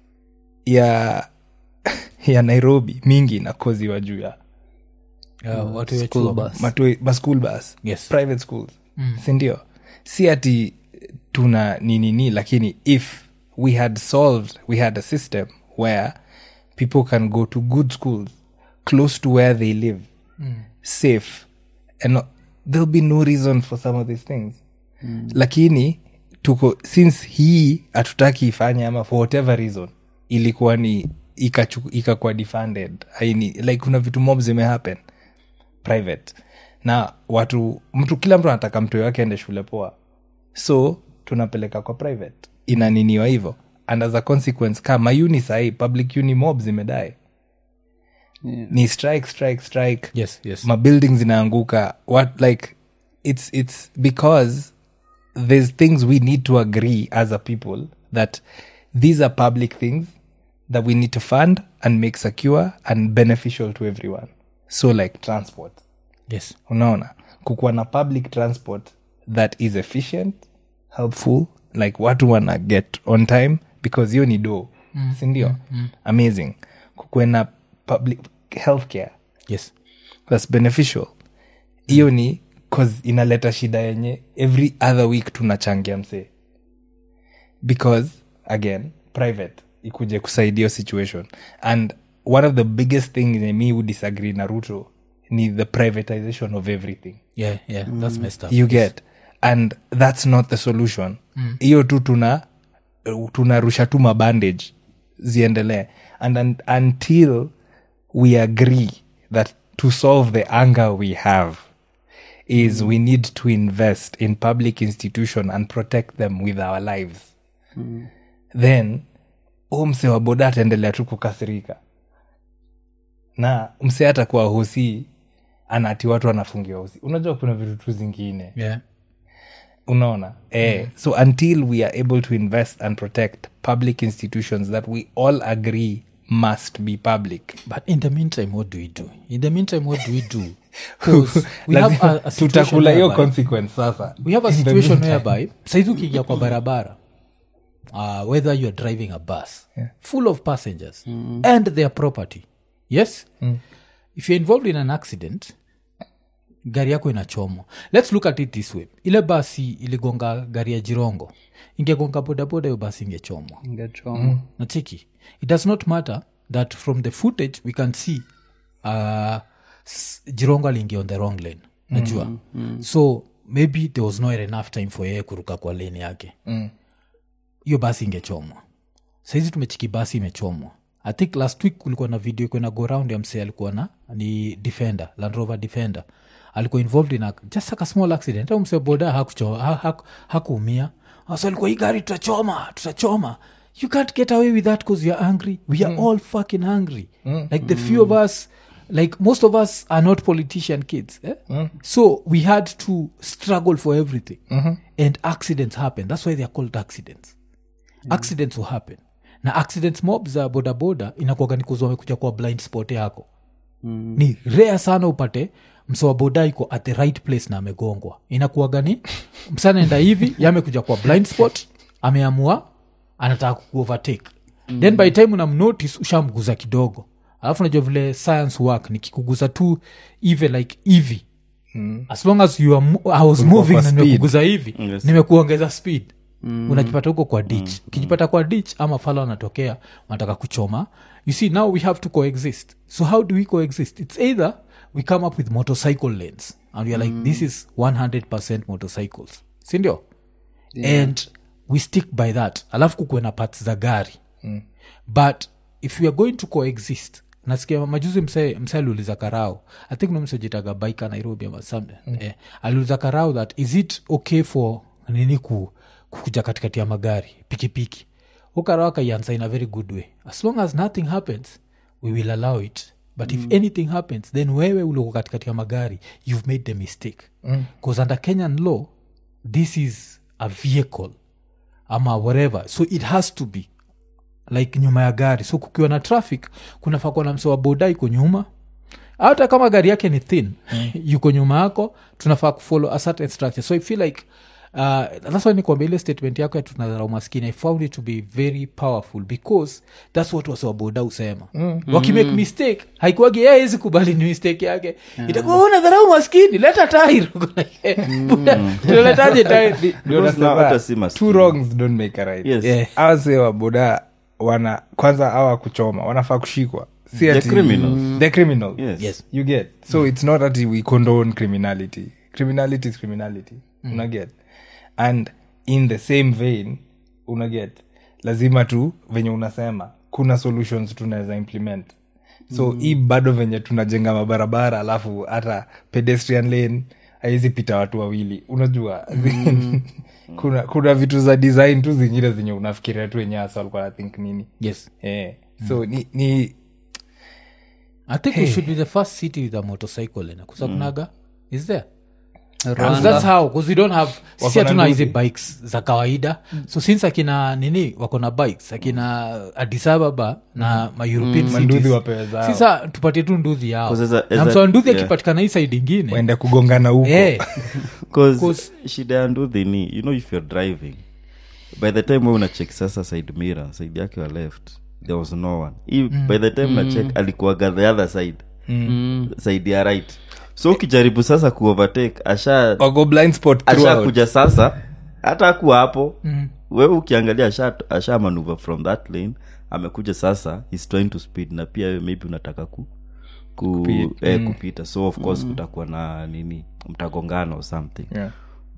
B: ya ya Nairobi mingi inakoziwa juu ya
A: uh, watu
D: school
A: wechua
D: bus.
B: matoi ma school bus
A: Yes.
B: private schools mm. sindio si ati tuna ninini lakini if we had solved we had a system where people can go to good schools close to where they live mm. safe and no, there'll be no reason for some of these things mm. lakini tuko since hii hatutaki ifanye ama for whatever reason ilikuwa ni ikachu- ikakuwa defunded aini like kuna vitu mob zimehappen private na watu mtu kila mtu anataka mtu wake ende shule poa so tunapeleka kwa private inaniniwa hivyo and as a consequence kama uni sahii public uni mob zimedae
D: Yeah.
B: ni strike strike strike
A: yes yes
B: mabuilding zinaanguka what like it's it's because there's things we need to agree as a people that these are public things that we need to fund and make secure and beneficial to everyone so like transport
A: yes
B: unaona kukuwa na public transport that is efficient helpful like watu wana get on time because hiyo ni do mm. sindio mm, mm. amazing kukuwe na public healthcare
A: yes
B: that's beneficial hiyo ni cause inaleta shida yenye every other week tunachangia msee because again private ikuje kusaidia hiyo situation and one of the biggest thing yenye mi would disagree na ruto ni the privatization of everything
A: yeah yeah that's messed up
B: you get and that's not the solution hiyo tu tuna tunarusha tu mabandage ziendelee and, un until we agree that to solve the anger we have is we need to invest in public institution and protect them with our lives then huu mse wa boda ataendelea tu kukasirika na mse atakuwa hosi anati watu wanafungiwa hosi unajua kuna vitu tu zingine
A: yeah
B: unaona eh, so until we are able to invest and protect public institutions that we all agree must be public
A: but in the meantime what do we do in the meantime what do we do 'Cause we have a, a situation
B: tutakula hiyo
A: whereby-
B: consequence sasa
A: we have a
B: In the
A: situation
B: meantime.
A: whereby saizi ukiingia kwa barabara uh, whether you're driving a bus full of passengers and their property yes if you're involved in an accident gari yako inachomwa let's look at it this way ile basi iligonga gari ya jirongo ingegonga bodaboda hiyo basi ingechomwa
D: ingechoma
A: nachiki it does not matter that from the footage we can see uh, s- jirongo aliingia on the wrong lane najua so maybe there was not enough time for yeye kuruka kwa lane yake hiyo basi ingechomwa saizi tumechiki basi imechomwa i think last week kulikuwa na video kwena go round ya msee alikuwa na ni defender land rover defender alikuwa involved in a, just like a small accident au msee boda hakucho- ha- ha- hakuumia so alikuwa hii gari tutachoma tutachoma you can't get away with that because you're angry we are all fucking hungry like the few of us like most of us are not politician kids eh? so we had to struggle for everything and accidents happen that's why they are called accidents accidents will happen na accidents mob za bodaboda inakuaga ni kuzwa wamekuja kwa blind spot yako mm. ni rare sana upate msowa boda iko at the right place na amegongwa inakuaga ni msanaenda hivi yamekuja kwa blind spot ameamua anataka kuovertake mm. then by time unamnotice ushamguza kidogo alafu najua vile science work nikikuguza tu hivi like hivi mm. as long as you are, mo- I was moving
B: kwa
A: na
B: speed.
A: nimekuguza hivi
C: Yes.
A: nimekuongeza speed mm. unajipata huko kwa ditch ukijipata kwa ditch ama fala wanatokea wanataka kuchoma you see now we have to coexist so how do we coexist it's either we come up with motorcycle lanes and weare like this is 100 motorcycles sindio yeah. and we stick by that alafu kukuwe na parts za gari mm. but if we are going to coexist nasikia majuzi mse mse aliuliza karao i think nomsejitaga baika nairobi ama something mm. eh, aliuliza karao that is it okay for nini ku, kukuja katikati ya magari pikipiki ukarao akaiansa in a very good way as long as nothing happens we will allow it but if anything happens then wewe uliko katikati ya magari you've made the mistake because under kenyan law this is a vehicle ama whatever so it has to be like nyuma ya gari so kukiwa na traffic kunafaa kuwa na mse wa boda iko nyuma hata kama gari yake ni thin yuko nyuma yako tunafaa kufollow a certain structure so i feel like uh, that's why nikwambia ile statement yako ya tunadharau maskini i found it to be very powerful because that's what wase wa boda usema mm. wakimake mistake haikuwagi yeye hawezi kubali ni mistake yake itakuwa "Oh, unadharau maskini leta tairi tunaletaje tairi
B: Ndio
C: Because
B: nasema,
C: now hata si maskini.
B: two wrongs don't make a right
C: Yes.
A: Yeah.
B: awase waboda wana kwanza awa kuchoma wanafaa kushikwa si
C: They're
B: ati-
C: criminals.
B: They're criminals.
C: Yes.
A: Yes.
B: you get so it's not that we condone criminality criminality is criminality una get and in the same vein una get lazima tu venye unasema kuna solutions tunaweza implement so mm. hii bado venye tunajenga mabarabara alafu hata pedestrian lane haizi pita watu wawili unajua kuna kuna vitu za design tu zingine zenye unafikiria tu wenyewe hasa walikuwa na think nini
A: yes
B: eh. so ni, ni
A: i think we should be the first city with a motorcycle in kusakunaga is there Because
D: Rwanda.
A: that's how because we don't have sisi
B: na
A: hatuna hizi
B: nduthi.
A: bikes za kawaida so since akina nini wako na bikes akina addis ababa na maeuropean
B: Manduthi
A: cities
B: wapewe zao.
A: sisa tupatie tu nduthi yao
C: 'Cause as a- as
A: na
C: a-
A: msoa nduthi
C: yeah.
A: akipatikana hii saidi ingine
B: waende kugongana huko
A: eh,
C: Cause
A: Cause-
C: shida ya nduthi ni you know if you're driving by the time we unachek sasa side mirror side yake wa left there was no one Hii, by the time unachek alikuwaga the other side side ya right so ukijaribu sasa kuovertake asha
B: wako blind spot throughout.
C: ashakuja sasa hata akuwa hapo mm. wewe ukiangalia asha, asha manuver from that lane amekuja sasa he's trying to speed na pia wewe maybe unataka ku, ku, eh, kupita so of course kutakuwa na nini mtagongana or something
B: Yeah.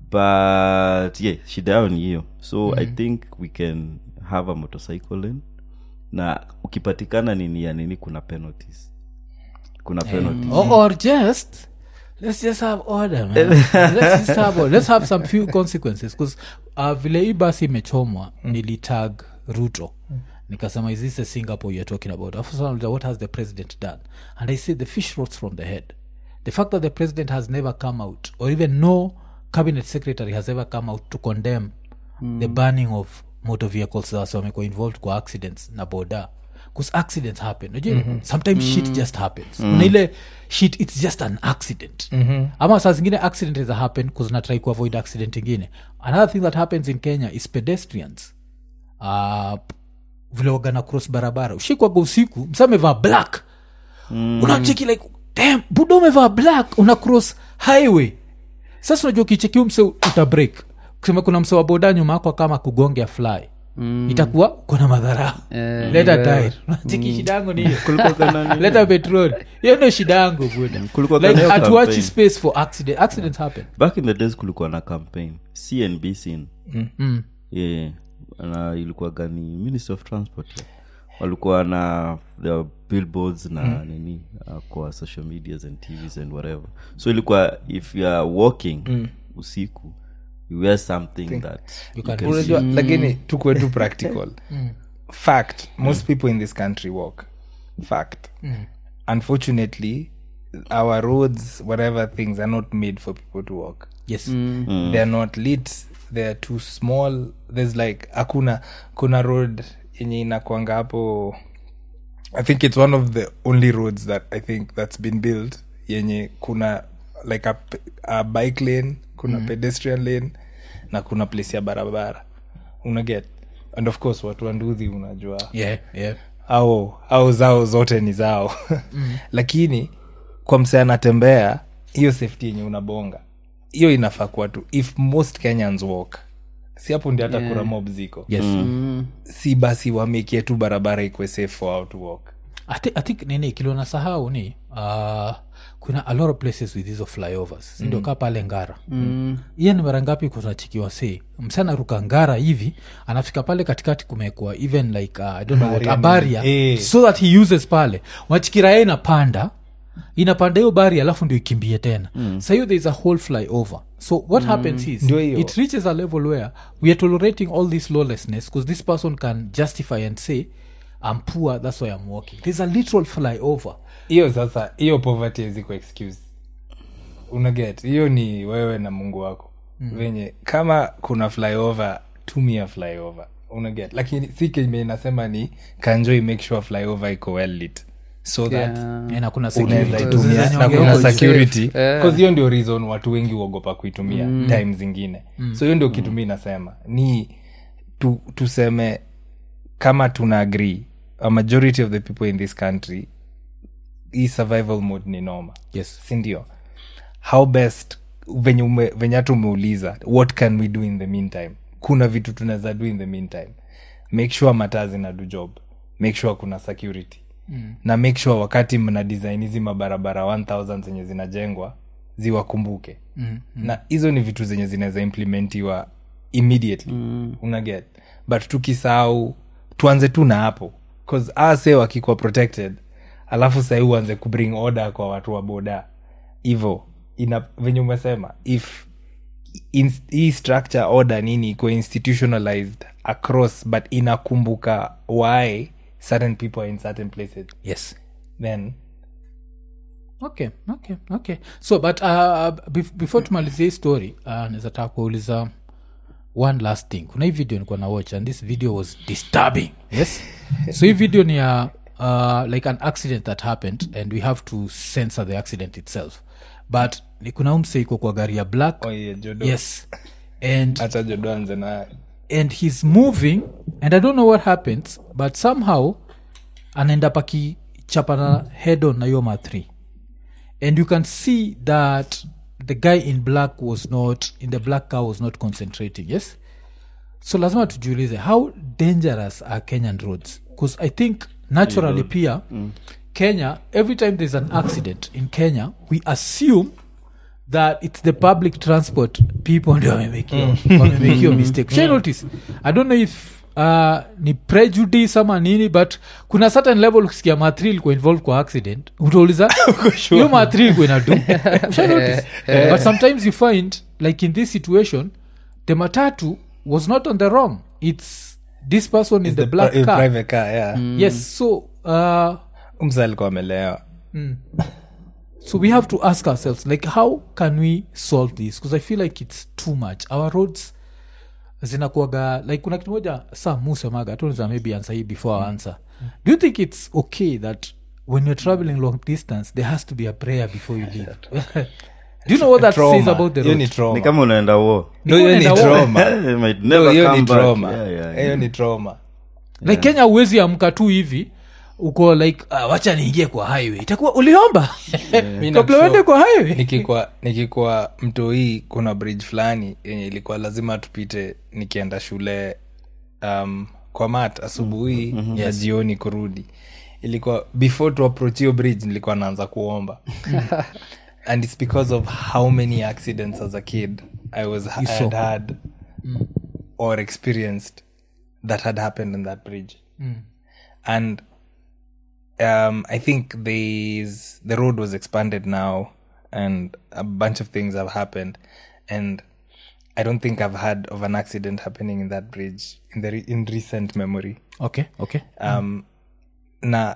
C: but yeah shida yao ni hiyo so i think we can have a motorcycle lane na ukipatikana nini ya nini kuna penalties kuna penalties
A: or, or just let's just have order man. let's just have order. let's have some few consequences because uh, vile hii basi imechomwa nilitag ruto nikasema is this a singapore you're talking about Alafu sasa nauliza, what has the president done and i said the fish rots from the head the fact that the president has never come out or even no cabinet secretary has ever come out to condemn the burning of motor vehicles that wamekuwa involved kwa accidents na boda bcause accidents happen Unajua, sometimes shit just happens kuna ile shit it's just an accident ama saa zingine accident is happen bcause natrai kuavoid accident ingine another thing that happens in kenya is pedestrians uh, vile wagana cross barabara ushikwaga usiku msa amevaa black mm. unacheki like damn buda umevaa black una cross highway sasa unajua ukichekiu mse uta break kusema kuna mse wa boda nyuma yako kama kugongea fly mm. itakuwa kuna madhara
D: Eh,
A: leta
D: wewe.
A: tire unacheki shida yangu ni hiyo
C: kulikuwa kana nini?
A: leta petrol hiyo ndio shida yangu buda
C: Kulikuwa
A: like
C: kana hiyo
A: hatuachi
C: campaign.
A: space for accident accidents happen
C: back in the days kulikuwa na campaign cnbc
A: mm.
C: yeah. na ilikuwa gani ministry of transport yeah. walikuwa na the billboards na nini uh, kwa social medias and tvs and whatever so ilikuwa if you are walking usiku you wear something that you
A: can
C: can
B: unajua lakini tukue tu practical fact most people in this country walk fact unfortunately our roads whatever things are not made for people to walk
A: yes
B: they're not lit they're too small there's like hakuna kuna road yenye inakwanga hapo i think it's one of the only roads that i think that's been built yenye kuna like a, pe- a bike lane kuna pedestrian lane na kuna place ya barabara unaget and of course watu wanduhi unajua
A: yeah yeah
B: au au zao zote ni zao lakini kwa msee anatembea hiyo safety yenye unabonga hiyo inafaa kuwa tu if most kenyans walk si hapo ndi hata yeah. kura mob ziko
A: yes
B: si basi wamekie tu barabara ikwe safe for how to walk
A: I, thi- I think nini kiliona sahau ni uh, kuna a lot of places with hizo flyovers sindio kaa pale ngara mm. hiyo ni mara ngapi kunachikiwa se msana ruka ngara hivi anafika pale katikati kumekwa even like uh, I don't know what, a barrier
B: Eh.
A: so that he uses pale unachikira yeye inapanda inapanda hiyo bari alafu ndio ikimbie tena mm. sa hiyo there is a whole flyover so what mm. happens is
B: Ndio hiyo.
A: it reaches a level where we are tolerating all this lawlessness because this person can justify and say i'm poor that's why i'm walking there's a literal flyover
B: hiyo sasa hiyo poverty eziko excuse unaget hiyo ni wewe na mungu wako mm. venye kama kuna flyover tumia flyover unaget lakini si kenye inasema ni kanjoi make sure flyover iko well lit so that
A: Eh, na kuna
B: unaweza
A: security.
B: itumia
A: Zenye
B: na
A: ongea
B: kuna
A: huko juu.
B: security
D: Eh.
B: bcause hiyo ndio reason watu wengi uogopa kuitumia time zingine so hiyo ndio kitu mi nasema ni tu, tuseme kama tuna agree a majority of the people in this country hii survival mode ni noma
A: yes
B: sindio how best venye ume- venye hata umeuliza what can we do in the meantime kuna vitu tunaweza do in the meantime make sure mataa zina do job make sure kuna security mm. na make sure wakati mna design hizi mabarabara 1000 zenye zinajengwa ziwakumbuke mm, mm. na hizo ni vitu zenye zinaweza implementiwa immediately mm. unaget but tukisahau tuanze tu na hapo bcause ase wakikuwa protected alafu sahii uanze kubring order kwa watu wa boda hivo ina venye umesema if in, hii structure order nini iko institutionalized across but inakumbuka why certain people are in certain places
A: yes
B: then
A: okay okay okay so but uh, bef- before tumalizie hii story uh, naweza taka kuuliza one last thing kuna hii video nikuwa na watch and this video was disturbing yes so hii video ni ya uh, like an accident that happened and we have to censor the accident itself but ni kuna umse iko kwa gari ya black
B: oh yeah, jodo
A: yes and
B: hata jodo anze na
A: and he's moving and i don't know what happens but somehow anaenda pakichapana head on na hiyo ma 3 and you can see that the guy in black was not in the black car was not concentrating yes so lazima tujiulize how dangerous are kenyan roads because i think naturally pia kenya every time there's an accident in kenya we assume that it's the public transport people ndio wamemekio wamemekio mistake Shai notice i don't know if uh, ni prejudice ama nini but kuna certain level ukisikia matri ilikuwa involved kwa accident utauliza hiyo matri ilikuwa inadu Shai notice but sometimes you find like in this situation the matatu was not on the wrong it's this person in the, black
B: pri-
A: car
B: private car yeah
A: yes so uh,
B: msa alikuwa amelewa
A: so we have to ask ourselves like how can we solve this because i feel like it's too much our roads zinakuaga like kuna kitu moja sa musemaga tunza maybe answer hii before our answer do you think it's okay that when you're traveling long distance there has to be a prayer before you leave do you know what that
B: Trauma.
A: says about the
B: Hiyo
A: road
B: ni trauma.
C: ni kama unaenda war
B: No, hiyo ni
A: Unaenda war.
B: trauma.
C: It might
B: No,
C: never
B: hiyo
C: come
B: ni
C: back.
B: trauma.
C: Yeah, yeah,
B: hiyo ni trauma
A: like kenya uwezi amka tu hivi uko like uh, wacha niingie kwa highway itakuwa uliomba
B: Mi
A: kabla
B: nakushow.
A: uende kwa highway
B: nikikuwa nikikuwa mtoi kuna bridge fulani yenye ilikuwa lazima tupite nikienda shule um, kwa mat asubuhi mm-hmm. ya jioni kurudi ilikuwa before to approach hiyo bridge nilikuwa naanza kuomba and it's because of how many accidents as a kid i was I had had or experienced that had happened in that bridge and um, I think there's the road was expanded now, and a bunch of things have happened, and I don't think I've heard of an accident happening in that bridge in the re- in recent memory.
A: okay okay
B: Um, na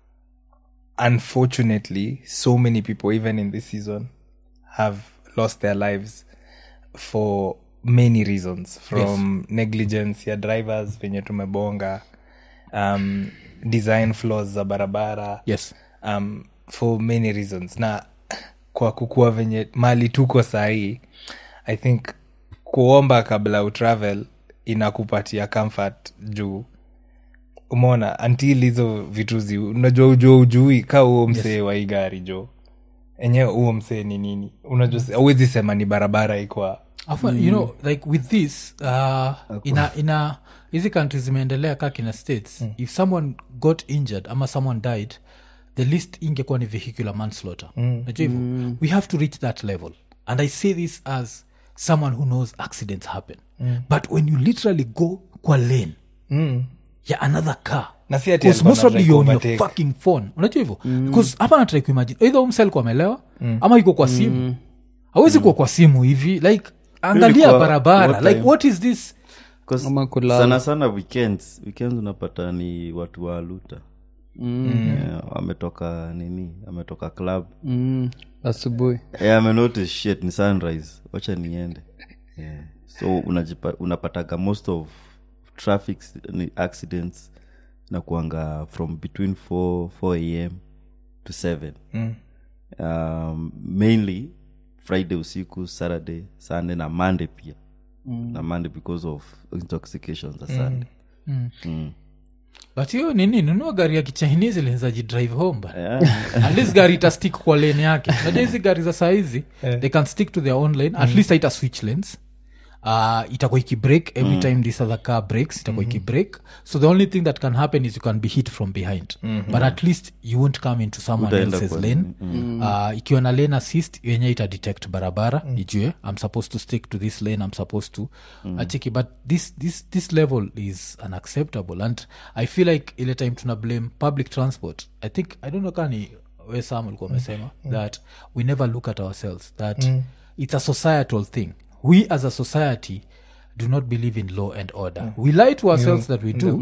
B: unfortunately, so many people, even in this season, have lost their lives for many reasons from negligence ya drivers venye tumebonga um, design flaws za barabara
A: yes
B: um, for many reasons na kwa kukua venye mali tuko sahii i think kuomba kabla utravel inakupatia comfort juu umeona until hizo vitu zi unajua ujua ujui ka huo msee wa hii gari jo enyewe huo msee ni nini unajua auwezi sema ni barabara ikwa
A: Afu, you know like with this uh, ina ina hizi countries zimeendelea ka kina states if someone got injured ama someone died the list ingekuwa ni vehicular manslaughter najua hivyo we have to reach that level and i say this as someone who knows accidents happen but when you literally go kwa lane ya another car
B: Na si ati
A: Because
B: alikuwa
A: most probably
B: anatry
A: you're on your
B: kuovertake.
A: fucking phone unajua hivyo because hapa natrai kuimagine either umse alikuwa amelewa ama iko kwa simu awezi kuwa kwa simu hivi like angalia
C: kwa
A: barabara
C: what
A: like
C: time?
A: what is this
C: 'Cause
D: Ama kulala.
C: sana sana weekends weekends unapata ni watu wa luta yeah, ametoka nini ametoka club
D: mm, asubuhi
C: yeah, amenotice shit ni sunrise wacha niende yeah. so unajipa, unapataga most of traffic s- ni accidents na kuanga from between 4, 4 am to 7
B: Mm.
C: um, mainly friday usiku saturday sunday na monday pia mm. na monday because of intoxication za sunday
A: but hiyo nini nunua gari ya kichinese linzaji drive home but
C: yeah.
A: at least gari itastick kwa lane yake najua hizi gari za saizi they can stick to their own lane at least haita switch lanes uh, itakuwa ikibreak every time this other car breaks itakuwa ikibreak so the only thing that can happen is you can be hit from behind but at least you won't come into someone
C: Utaenda
A: else's
C: kwa
A: lane uh, ikiwa na lane assist yenye ita detect barabara ijue i'm supposed to stick to this lane i'm supposed to achiki but this, this, this level is unacceptable and i feel like ile time tuna blame public transport i think i don't know kani we sam ulikuwa umesema that we never look at ourselves that it's a societal thing we as a society do not believe in law and order we lie to ourselves that we do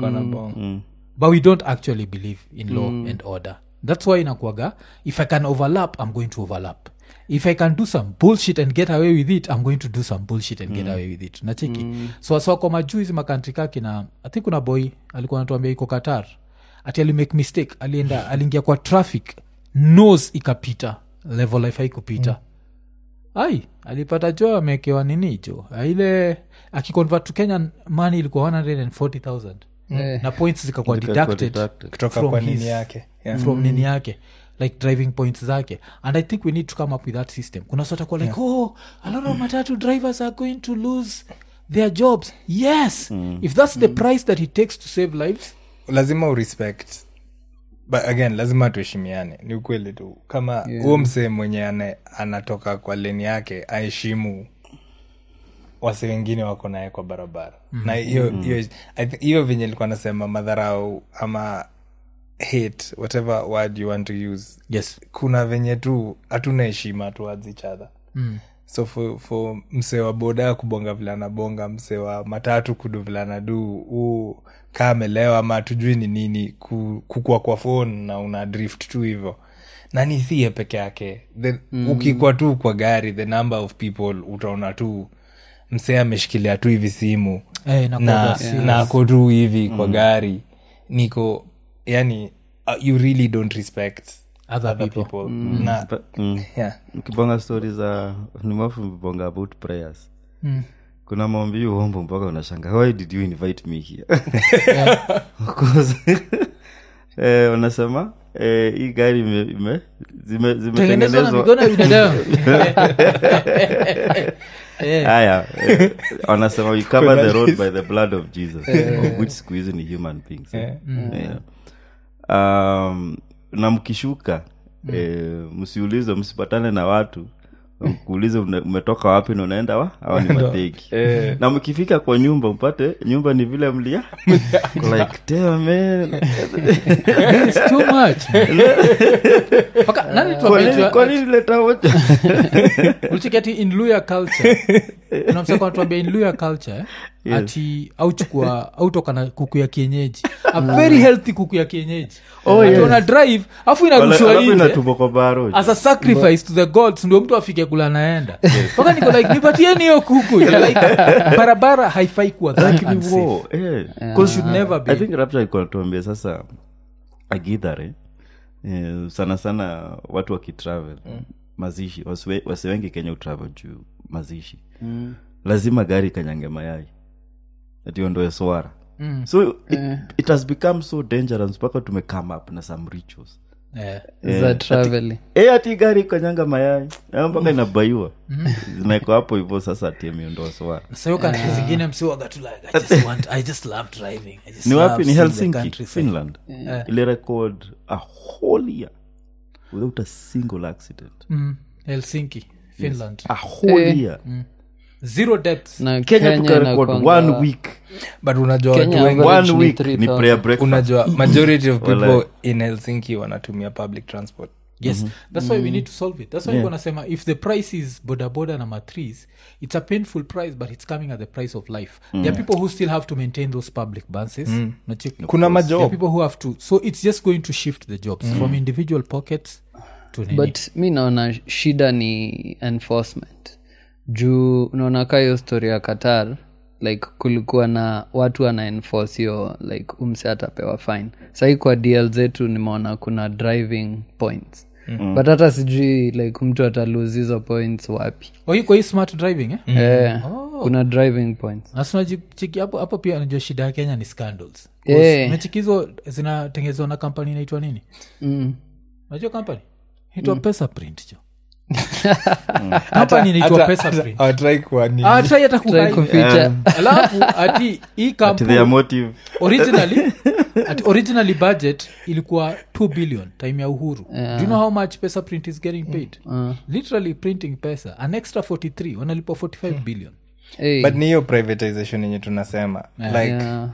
A: but we don't actually believe in law and order that's why inakuaga if i can overlap i'm going to overlap if i can do some bullshit and get away with it i'm going to do some bullshit and get away with it nachiki so so kwa majuu hizi makantri kaki na i think kuna boy alikuwa anatuambia iko qatar ati alimake mistake alienda aliingia kwa traffic nose ikapita level haifai kupita ai alipata jo amekewa nini jo ile akiconvert to kenyan money ilikuwa 140000
D: Eh.
A: na points zikakuwa
C: Zikakuwa
A: deducted
C: deducted.
B: kutoka
A: from
B: kwa
A: his-
B: nini yake yeah.
A: from nini yake like driving points zake and i think we need to come up with that system kuna sota kuwa like oh a lot of matatu drivers are going to lose their jobs yes if that's the price that it takes to save lives
B: lazima urespect but again lazima tuheshimiane ni ukweli tu kama huo msee mwenye ane, anatoka kwa leni yake aheshimu wase wengine wako naye kwa barabara mm-hmm. na hiyo hiyo I think- hiyo venye ilikuwa nasema madharau ama hate whatever word you want to use
A: yes
B: kuna venye tu hatuna heshima towards each other mm. so for, for msee wa boda kubonga vile anabonga msee wa matatu kudu vile anadu huu kaa amelewa ama hatujui ni nini ku, kukua kwa phone na una drift tu hivyo nani siye peke yake the, mm. ukikwa tu kwa gari the number of people utaona tu msee ameshikilia tu hivi simu
A: Eh, inakuwa
B: na,
A: serious.
B: na ako tu hivi kwa gari niko yani uh, you really don't respect
A: other
B: other
A: people
B: people na
C: But, mm,
B: yeah
C: ukibonga stori za nimafu mbonga about prayers kuna maombi uombo mpaka unashanga why did you invite me here Because, eh, wanasema eh, hii gari ime- ime- zime-
A: tengenezwa na
C: zimetengenezwa
A: mikono ya binadamu Eh,
C: haya eh, wanasema we cover the road by the blood of jesus of which siku hizi ni human beings eh. Yeah. um, na mkishuka eh, msiulize msipatane na watu kuulize umetoka wapi na unaenda wa awa ni mateki
B: Eh.
C: na mkifika kwa nyumba mpate nyumba ni vile mlia like damn man
A: it's too much Paka- nani
C: Kwa
A: tuambie
C: nini-
A: tu-
C: kwa nini leta moja
A: ulicheki ati in luya culture kuna msako anatuambia in luya culture eh?
C: Yes.
A: ati auchukua autoka na kuku ya kienyeji a very healthy kuku ya kienyeji
C: Oh,
A: Ati
C: yes.
A: wana drive afu
C: Wala-
A: inarushwa
C: alafu
A: nje
C: inatumwa kwa baroj
A: as a sacrifice to the gods ndio mtu afike kula naenda mpaka niko like nipatieni hiyo kuku like, barabara haifai kuwa that unsafe. Because should never be
C: i think rapture alikuwa anatuambia sasa agidhare eh, sana sana watu wakitravel mazishi wasiwe- wasi wengi kenya utravel juu mazishi lazima gari kanyange mayai ationdoe swara so it, it has become so dangerous mpaka tume come up na some rituals
A: Eh.
D: za traveling
C: e ati gari kanyanga mayai Eh, mpaka inabaiwa zinaekwa hapo hivyo sasa ati ameondoa swara
A: sayo kantri zingine msiwaga tu like I just want, I just love driving. I just
C: ni
A: love
C: wapi ni
A: seeing the
C: helsinki
A: countryside.
C: finland ili record a whole year without a single accident
A: Mm, helsinki finland
C: a whole
D: Eh.
C: year
A: zero deaths
C: kenya
D: na kenya
C: tukarecord
D: inakuanga-
C: one week
B: but unajua
D: Kenya
B: watu wengi
D: average
C: one
D: ni
C: week ni
D: 3,000.
C: prayer breakfast
B: unajua majority of people
C: Walai.
B: in helsinki wanatumia public transport
A: yes that's why we need to solve it that's why yeah. nasema if the price is boda boda number threes it's a painful price but it's coming at the price of life there are people who still have to maintain those public buses Unacheki?
B: kuna
A: there are
B: majob
A: people who have to so it's just going to shift the jobs from individual pockets to nini.
D: but mi naona shida ni enforcement juu unaona ka hiyo story ya qatar like kulikuwa na watu wana enforce hiyo like umse atapewa fine sahii kwa dl zetu nimeona kuna driving points mm. but hata sijui like mtu atalose hizo points wapi
A: oh, hii kwa hii smart driving eh?
D: eh, kuna driving points
A: nasunachiki hapo hapo pia najua shida ya kenya ni scandals
D: Eh.
A: nachiki hizo zinatengenezwa na kampani inaitwa nini
D: mm.
A: najua kampani inaitwa pesa print jo kampani inaitwa pesa print
B: awatrai kuani
A: Ah, try hata
D: Try
A: kuhide.
D: kuficha
A: alafu ati hii
C: ati their
A: kampuni
C: motive
A: originally ati originally budget ilikuwa 2 billion time ya uhuru do you know how much pesa print is getting paid literally printing pesa an extra 43 wanalipwa 45 billion
D: hey,
B: but ni hiyo privatization yenye tunasema like
D: yeah.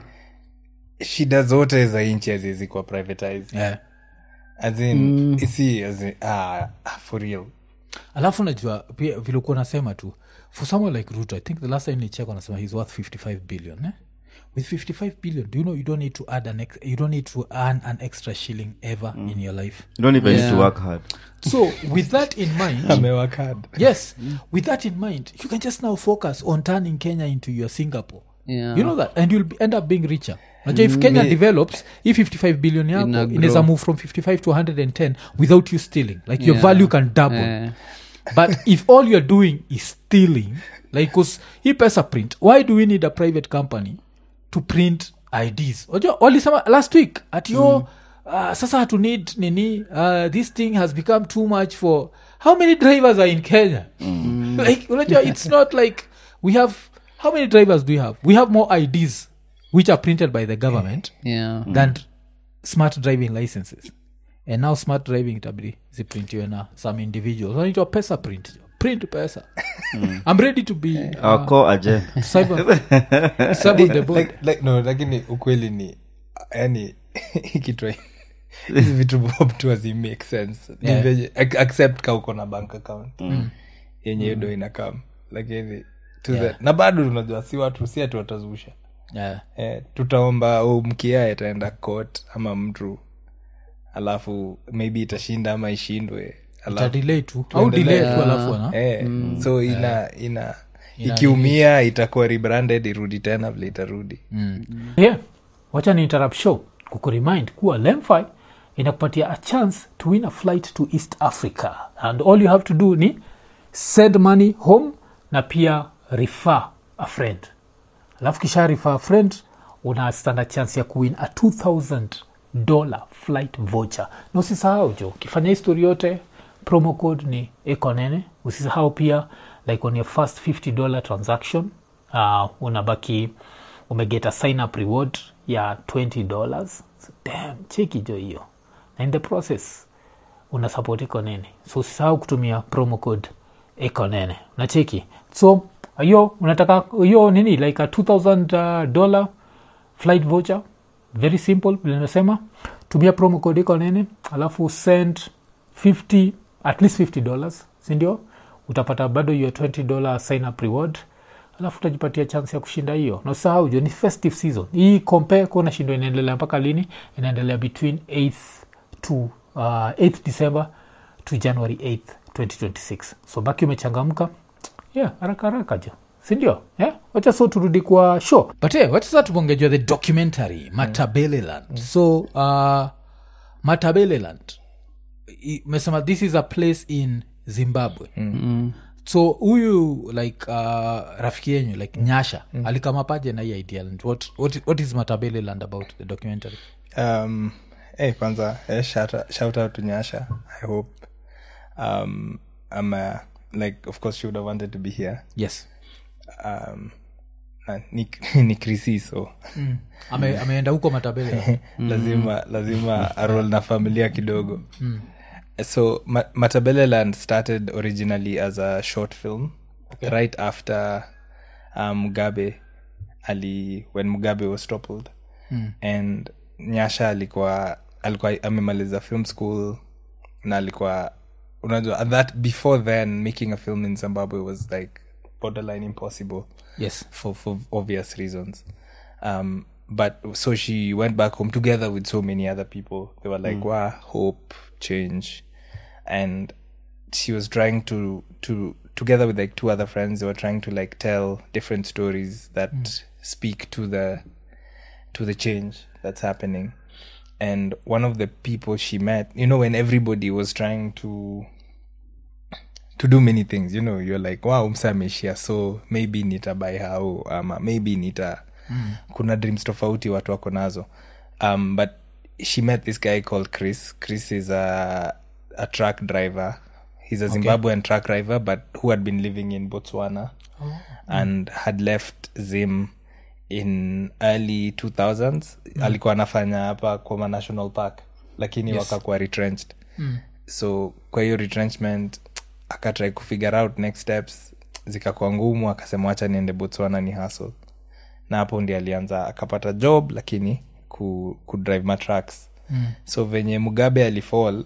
B: shida zote za nchi haziwezi kuwa privatized
A: yeah.
B: as in si as in, ah, ah, for real
A: alafu najua pia vilikuwa nasema tu for someone like ruto i think the last time nicheck wanasema he's worth 55 billion eh? with 55 billion do you know you don't need to add an ex- you don't need to earn an extra shilling ever in your life
C: you don't even need to work hard
A: so with that in mind
B: amewakad
A: yes with that in mind you can just now focus on turning kenya into your singapore
D: Yeah.
A: you know that and you'll be, end up being richer Najua if kenya develops hii 55 billion yako
D: Ina
A: inaweza
D: grow.
A: move from 55 to 110 without you stealing like your value can double
D: Eh.
A: but if all you're doing is stealing like cause hii pesa print why do we need a private company to print ids Wajua, walisema last week at yo uh, sasa hatu need nini uh, this thing has become too much for how many drivers are in kenya like unajua it's not like we have how many drivers do we have we have more ids which are printed by the government
D: yeah.
A: than smart driving licenses and now smart driving itabidi ziprintiwe na some individuals wanaitwa pesa print print pesa i'm ready to be
C: our core agenda
A: to serve on- to serve on the board
B: like, like, no lakini ukweli ni yani ikitwa hizi vitu bob tu hazi make sense Ni
A: Yeah.
B: venye- ac- accept ka uko na bank account yenye hiyo ndo inakam lakini to the- na bado unajua si watu si ati watazusha
A: yeah.
B: eh, tutaomba oh, mkia itaenda court ama mtu alafu maybe itashinda ama ishindwe alafu
A: itadelay tu au delay tu alafu ana
B: eh, so ina ina ikiumia itakuwa rebranded irudi tena vile itarudi
A: yeah. wacha ni interrupt show kukuremind kuwa lemfi inakupatia a chance to win a flight to east africa and all you have to do ni send money home na pia refer a friend alafu kisha refer a friend una standard chance ya kuwin a 2000 dollar flight voucher na usisahau jo ukifanya histori yote promo code ni ekonene usisahau pia like on your first 50 dollar transaction uh, unabaki umegeta sign up reward ya 20 dollars so, damn cheki jo hiyo na in the process una support ekonene so usisahau kutumia promo code ekonene unacheki so hiyo unataka hiyo nini like a 2000 uh, dollar flight voucher very simple vile nimesema tumia promo code iko nene alafu send 50 at least 50 dollars sindio utapata bado hiyo 20 dollar sign up reward alafu utajipatia chance ya kushinda hiyo na usahau jo ni festive season hii compare kuona shindo inaendelea mpaka lini inaendelea between 8th to uh, 8th december to january 8th 2026 so baki umechangamka yeah haraka haraka jo sindio yeah? wacha so turudi kwa show but hey, wacha sa tubongejwa the documentary matabeleland mm. so uh, matabeleland i- umesema this is a place in zimbabwe
D: Mm.
A: so huyu like uh, rafiki yenyu like nyasha mm. alikamapaje na hii idea and what, what, what is matabeleland about the documentary
B: um, hey, kwanza eh, shout, shout out to nyasha i hope um, i'm uh, like of course she would have wanted to be here
A: yes
B: um, na, ni, ni krisi so
A: Ame, ameenda huko matabeleland
B: lazima lazima arol na familia kidogo so Ma- matabeleland started originally as a short film right after um, mugabe ali when mugabe was toppled and nyasha alikuwa alikuwa amemaliza film school na alikuwa unajua and that before then making a film in zimbabwe was like borderline impossible
A: yes
B: for for obvious reasons. Um, but so she went back home together with so many other people. They were like, "Wow, hope, change," and she was trying to to together with like two other friends. They were trying to like tell different stories that speak to the to the change that's happening. And one of the people she met, you know, when everybody was trying to to do many things you know you're like wow msa ameishia so maybe nitabai hao ama maybe nita mm. kuna dreams tofauti watu wako nazo um, but she met this guy called chris chris is a, a truck driver he's a zimbabwean truck driver but who had been living in botswana and had left zim in early 2000s alikuwa anafanya hapa kwama national park lakini wakakuwa retrenched so kwa hiyo retrenchment akatrai kufigure out next steps zikakuwa ngumu akasema wacha niende botswana ni hustle na hapo ndi alianza akapata job lakini ku, ku drive matracks mm. so venye mugabe alifall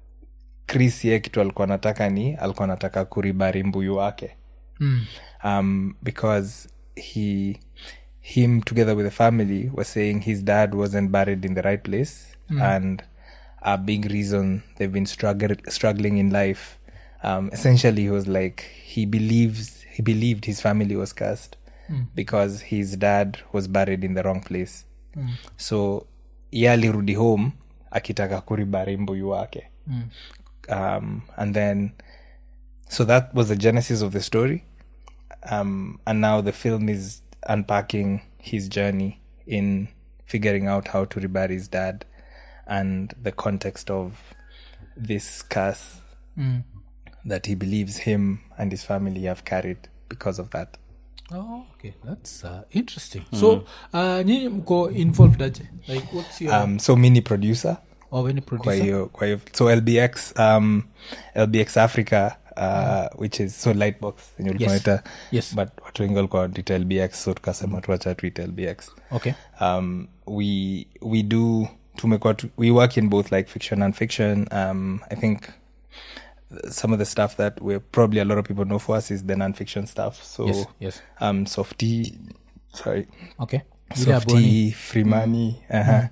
B: chris ye kitu alikuwa anataka ni alikuwa anataka kuribari mbuyu wake
A: mm.
B: um, because he him together with the family was saying his dad wasn't buried in the right place and a big reason they've been struggle, struggling in life um, essentially he was like he believes he believed his family was cursed because his dad was buried in the wrong place so ye alirudi home akitaka kuribari mbuyu wake um, and then so that was the genesis of the story um, and now the film is unpacking his journey in figuring out how to rebury his dad and the context of this curse that he believes him and his family have carried because of that
A: Oh, okay. That's uh, interesting. So, uh, nyinyi mko involved aje? Like, what's your...
B: um, so mini producer
A: or any
B: kwa
A: producer?
B: hiyo kwa hiyo so lbx um, lbx africa uh, which is so lightbox yenye ulikuwa
A: Yes.
B: unaita,
A: Yes.
B: but watu wengi walikuwa wanaita lbx so tukasema tuacha tuite lbx
A: Okay.
B: um, we we do tumekuwa tu- we work in both like fiction and fiction um, i think some of the stuff that we're probably a lot of people know for us is the non-fiction stuff so
A: Yes, yes.
B: um softy sorry
A: Okay. Ile ya Boni.
B: softy freemani uh-huh.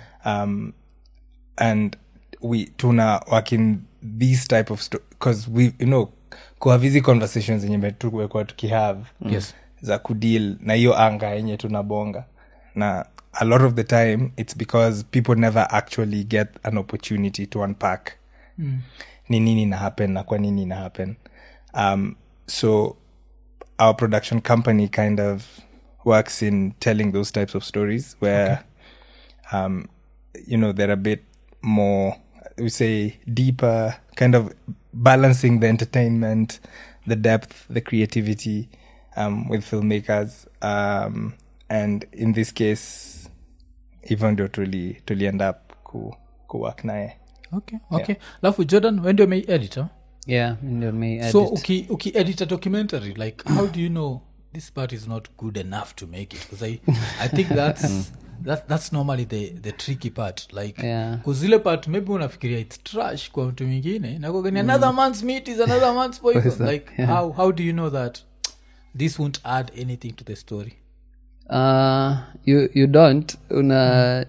B: um and we tuna work in these type of because we you know kuhave hizi conversations zenye tumekuwa tukihave
A: Yes.
B: za kudeal na hiyo anga yenye tunabonga na a lot of the time it's because people never actually get an opportunity to unpack ni nini na happen na kwa nini na happen um, so our production company kind of works in telling those types of stories where um, you know they're a bit more we say deeper kind of balancing the entertainment the depth the creativity um, with filmmakers um, and in this case even ndio tuli tuliend up ku, ku work naye
A: okay okay alafu jordan wendio mei editor
D: yeah ndio me
A: so uki, uki edit a documentary like how do you know this part is not good enough to make it because I, i think that's that, that's normally the, the tricky part like
D: Yeah.
A: kuzile part maybe unafikiria its trash kwa mtu mwingine nakogani another man's meat is another man's poison like how, how do you know that this won't add anything to the story
D: uh, you, you don't una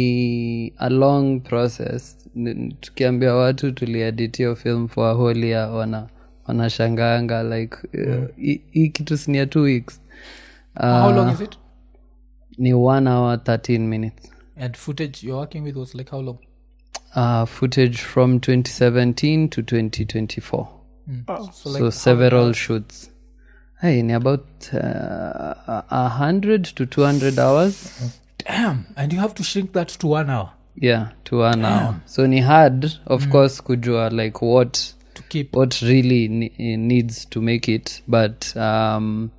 D: ni a long process N- tukiambia watu tuliedit hiyo film for a whole year wana wanashanganga like uh, hii hii kitu sinia two weeks uh,
A: how long is it
D: ni one hour 13 minutes
A: and footage you're working with was like how long
D: uh, footage from 2017 to 2024
A: so like
D: so several shoots hey ni about uh, a- a hundred to 200 hours
A: damn and you have to shrink that to one hour
D: yeah to one hour so ni hard of course kujua like what
A: to keep
D: what really ne- needs to make it but um,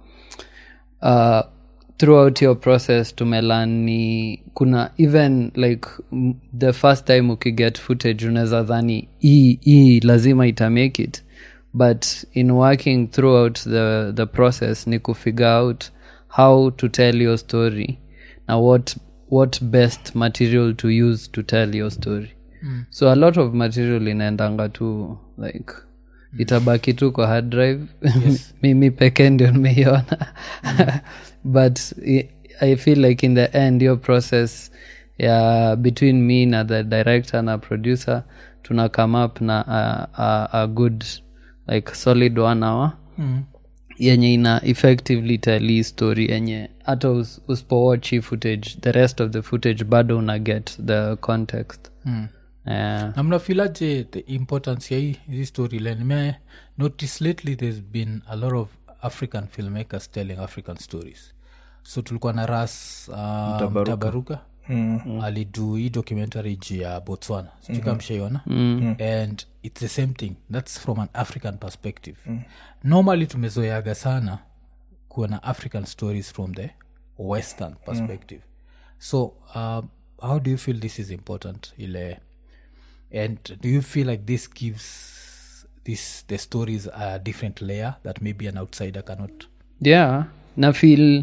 D: uh, throughout your process tumelan ni kuna even like m- the first time ukiget footage unaweza dhani hii hii lazima itamake it but in working throughout the, the process ni kufigure out how to tell your story na what, what best material to use to tell your story so a lot of material inaendanga tu like itabaki tu kwa hard drive mimi peke ndio nimeiona but i, i feel like in the end your process ya between me na the director na producer tuna come up na a, a, a good like solid one hour yenye ina effectively tell hii story yenye hata us- usipowatch hii footage the rest of the footage bado una get the context yeah.
A: na mnafilaje the importance ya hii hii storyline me notice lately there's been a lot of african filmmakers telling african stories so tulikuwa na ras uh, mtabaruka mm. alidu hii documentary juu ya botswana sijukamshaiona mm. and it's the same thing that's from an african perspective mm. normally tumezoeaga sana kuwa na african stories from the western perspective so uh, how do you feel this is important ile and do you feel like this gives this the stories a different layer that maybe an outsider cannot
D: yeah na feel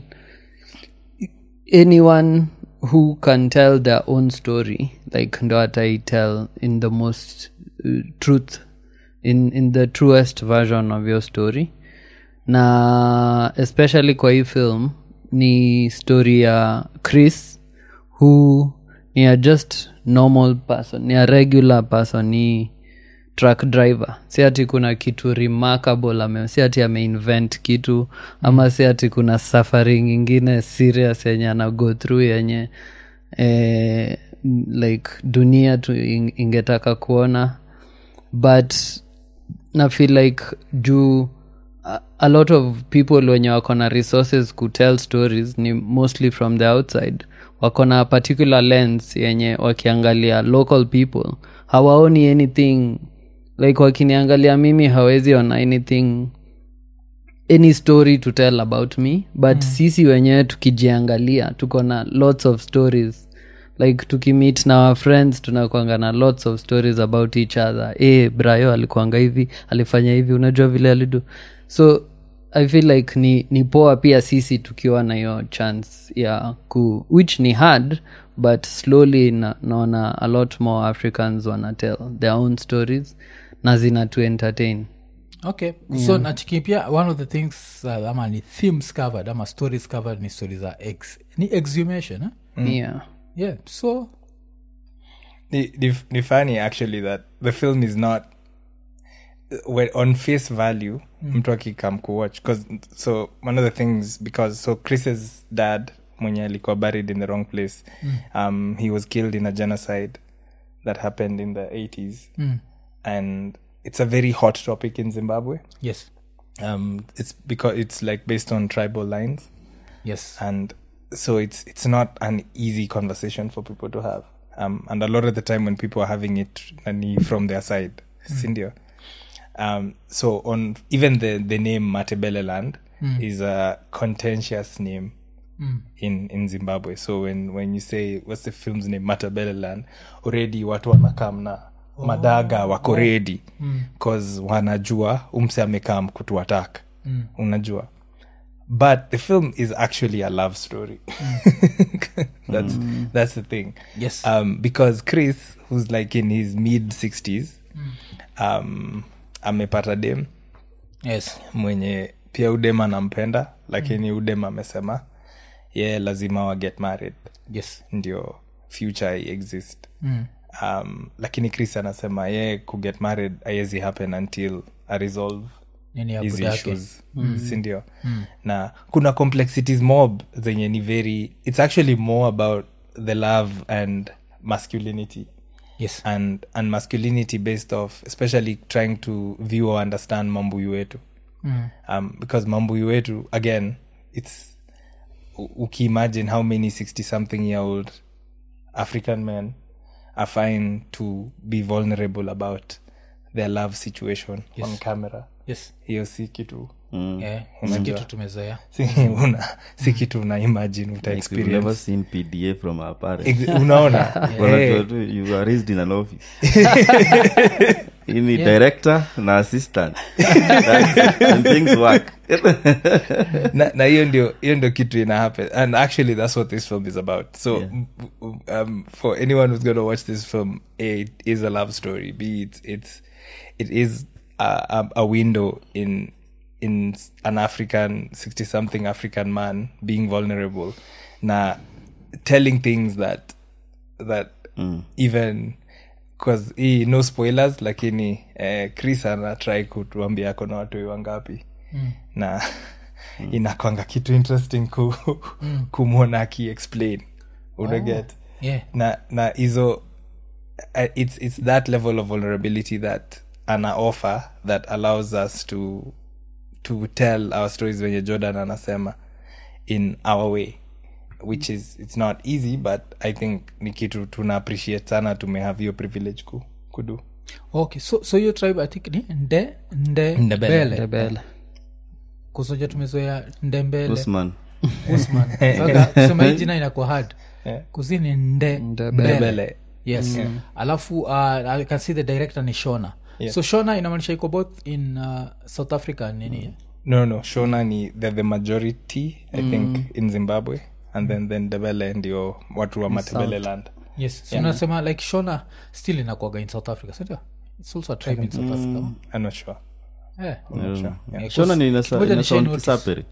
D: anyone who can tell their own story like ndo ataitel in the most uh, truth in, in the truest version of your story na especially kwa hii film ni story ya chris who ni a just normal person ni a regular person ni truck driver si ati kuna kitu remarkable ame si ati ameinvent kitu ama si ati kuna safari ingine serious yenye ana go through yenye eh, m- like dunia tu ing- ingetaka kuona but na feel like juu a, a lot of people wenye wako na resources kutell stories ni mostly from the outside wako na particular lens yenye wakiangalia local people hawaoni anything like wakiniangalia mimi hawezi ona anything any story to tell about me but mm. sisi wenyewe tukijiangalia tuko na lots of stories like tukimit na our friends tunakwanga na lots of stories about each other e brayo alikuanga hivi alifanya hivi unajua vile alidu so i feel like ni, ni poa pia sisi tukiwa na hiyo chance ya ku which ni hard but slowly na, naona a lot more africans wana tell their own stories na zina to entertain
A: okay so nachiki pia one of the things uh, ama ni themes covered ama stories covered ni stories za ex ni exhumation eh?
D: yeah
A: yeah so
B: ni, ni, ni funny actually that the film is not when on face value mtu akikam kuwatch 'cause- so one of the things because so chris's dad mwenye alikuwa buried in the wrong place um, he was killed in a genocide that happened in the 80s and it's a very hot topic in zimbabwe
A: yes
B: um, it's because it's like based on tribal lines
A: yes
B: and so it's it's not an easy conversation for people to have um, and a lot of the time when people are having it nani from their side sindio um, so on even the the name matebele land is a contentious name in in zimbabwe so when when you say what's the film's name matebele land already watu wanakam na madaga wako redi cause wanajua umse amekam kutuatak unajua but the film is actually a love story that's that's the thing
A: Yes.
B: um because chris who's like in his mid 60s um amepata dem
A: yes
B: mwenye pia udem anampenda lakini udem amesema ye lazima wa get married
A: yes
B: ndio future exist mm. um, lakini chris anasema ye kuget married aiwezi happen until a resolve
A: nini ya
B: hizi
A: buda yake
B: issues sindio na kuna complexities mob zenye ni very it's actually more about the love and masculinity
A: yes
B: and and masculinity based off especially trying to view or understand mambuyu wetu mm. um, because mambuyu wetu again it's u- ukiimagine how many 60 something year old african men are fine to be vulnerable about their love situation on camera
A: yes
B: hiyo si kitu
A: Eh, si kitu tumezoea
B: si, una, si kitu una imagine uta
C: Like we've never
B: experience
C: seen pda from our parents
B: Ex- unaona
C: Wanajua
B: Eh,
C: tu, you were raised in an office Hii ni director na assistant That's it. and things work
B: na na hiyo ndio hiyo ndio kitu ina happen and actually that's what this film is about so
C: Yeah.
B: m- um, for anyone who's going to watch this film A, it is a love story b it's it's it is a, a, a window in in s- an african 60 something african man being vulnerable na telling things that that even cause hii no spoilers lakini eh, chris ana try kutuambia ako na watoi wangapi mm. na mm. inakwanga kitu interesting ku, mm. kumwona akiexplain unaget
A: yeah
B: na na hizo uh, it's, it's that level of vulnerability that ana offer that allows us to to tell our stories venye jordan anasema in our way which is it's not easy but i think ni kitu tuna appreciate sana tumehave hiyo privilege ku, kudu
A: okay so so hiyo tribe i think ni nde nde
B: Ndebele.
A: mbele
D: Rebel.
A: kusoja tumezoea ndembele
C: usman
A: usman Sasa kusema hii jina inakuwa hard kuzini nde
D: Ndebele.
B: Ndebele.
A: yes alafu uh, i can see the director ni shona so shona inamaanisha iko both in uh, south africa nini
B: no no shona ni they're the majority i think in zimbabwe and then then debele ndio watu wa matebele land
A: yes so nasema like shona still inakuaga in south africa sindio it's also a tribe in south africa
B: i'm not sure
A: Eh. Yeah,
C: shona ni
A: cause- ngoja ni share
C: inasound
A: notice.
C: kisaperi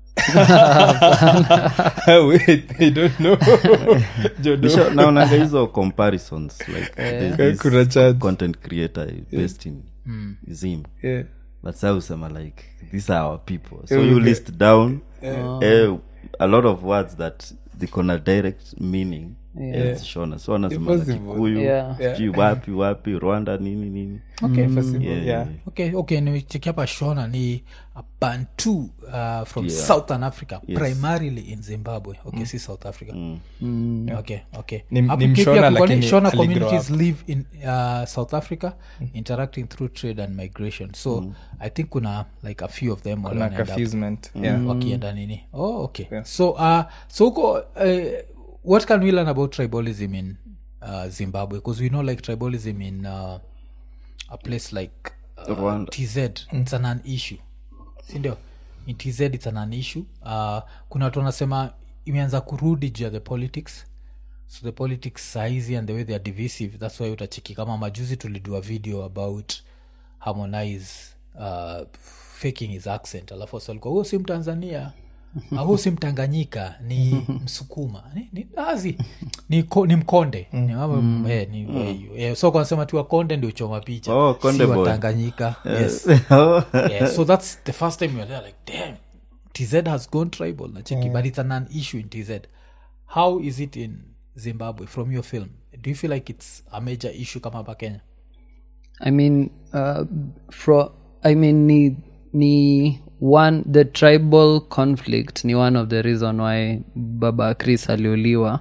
B: wait i don't know Jodo.
C: Nisha- naonanga hizo comparisons like there's this
B: Kuna chance.
C: content creator based in zim
B: yeah.
C: but sa usema like these are our people so you list down eh, a lot of words that ziko na direct meaning as shona so wanasema na
B: Impossible.
C: kikuyu
D: Yeah.
C: sijui wapi wapi rwanda nini nini
A: okay
B: Possible,
C: Yeah,
B: yeah.
A: okay okay nicheki hapa shona ni a bantu uh, from southern africa primarily in zimbabwe okay si south africa okay okay
B: Ni-
A: Hapo
B: ni
A: pia
B: Mshona
A: kuko ni
B: lakini
A: shona
B: aligrow
A: communities live in uh, south africa interacting through trade and migration so i think kuna like a few of them wale
B: na
A: wanaenda hapo
B: confusement yeah
A: wakienda nini oh okay so uh so huko uh, what can we learn about tribalism in uh, zimbabwe because we know like tribalism in uh, a place like uh,
C: Rwanda.
A: tz it's an, an issue sindio in tz it's an, an issue uh, kuna watu wanasema imeanza kurudi juu ya the politics so the politics saizi and the way they are divisive thats why utachiki kama majuzi tulidua video about harmonize uh, faking his accent alafu wasi walikuwa huo si mtanzania Ah, huu si mtanganyika ni msukuma ni, ni, azi ni, ko, ni mkonde ni, mambo- eh, ni, eh, eh, so kanasema tu wakonde ndio choma picha
C: Oh, Konde
A: si
C: boy.
A: watanganyika yes yeah, so that's the first time you're there like damn tz has gone tribal nacheki but it's a non issue in tz how is it in zimbabwe from your film do you feel like it's a major issue kama hapa kenya
D: I mean, uh, fro- I mean, ni, ni one the tribal conflict ni one of the reason why Baba Chris aliuliwa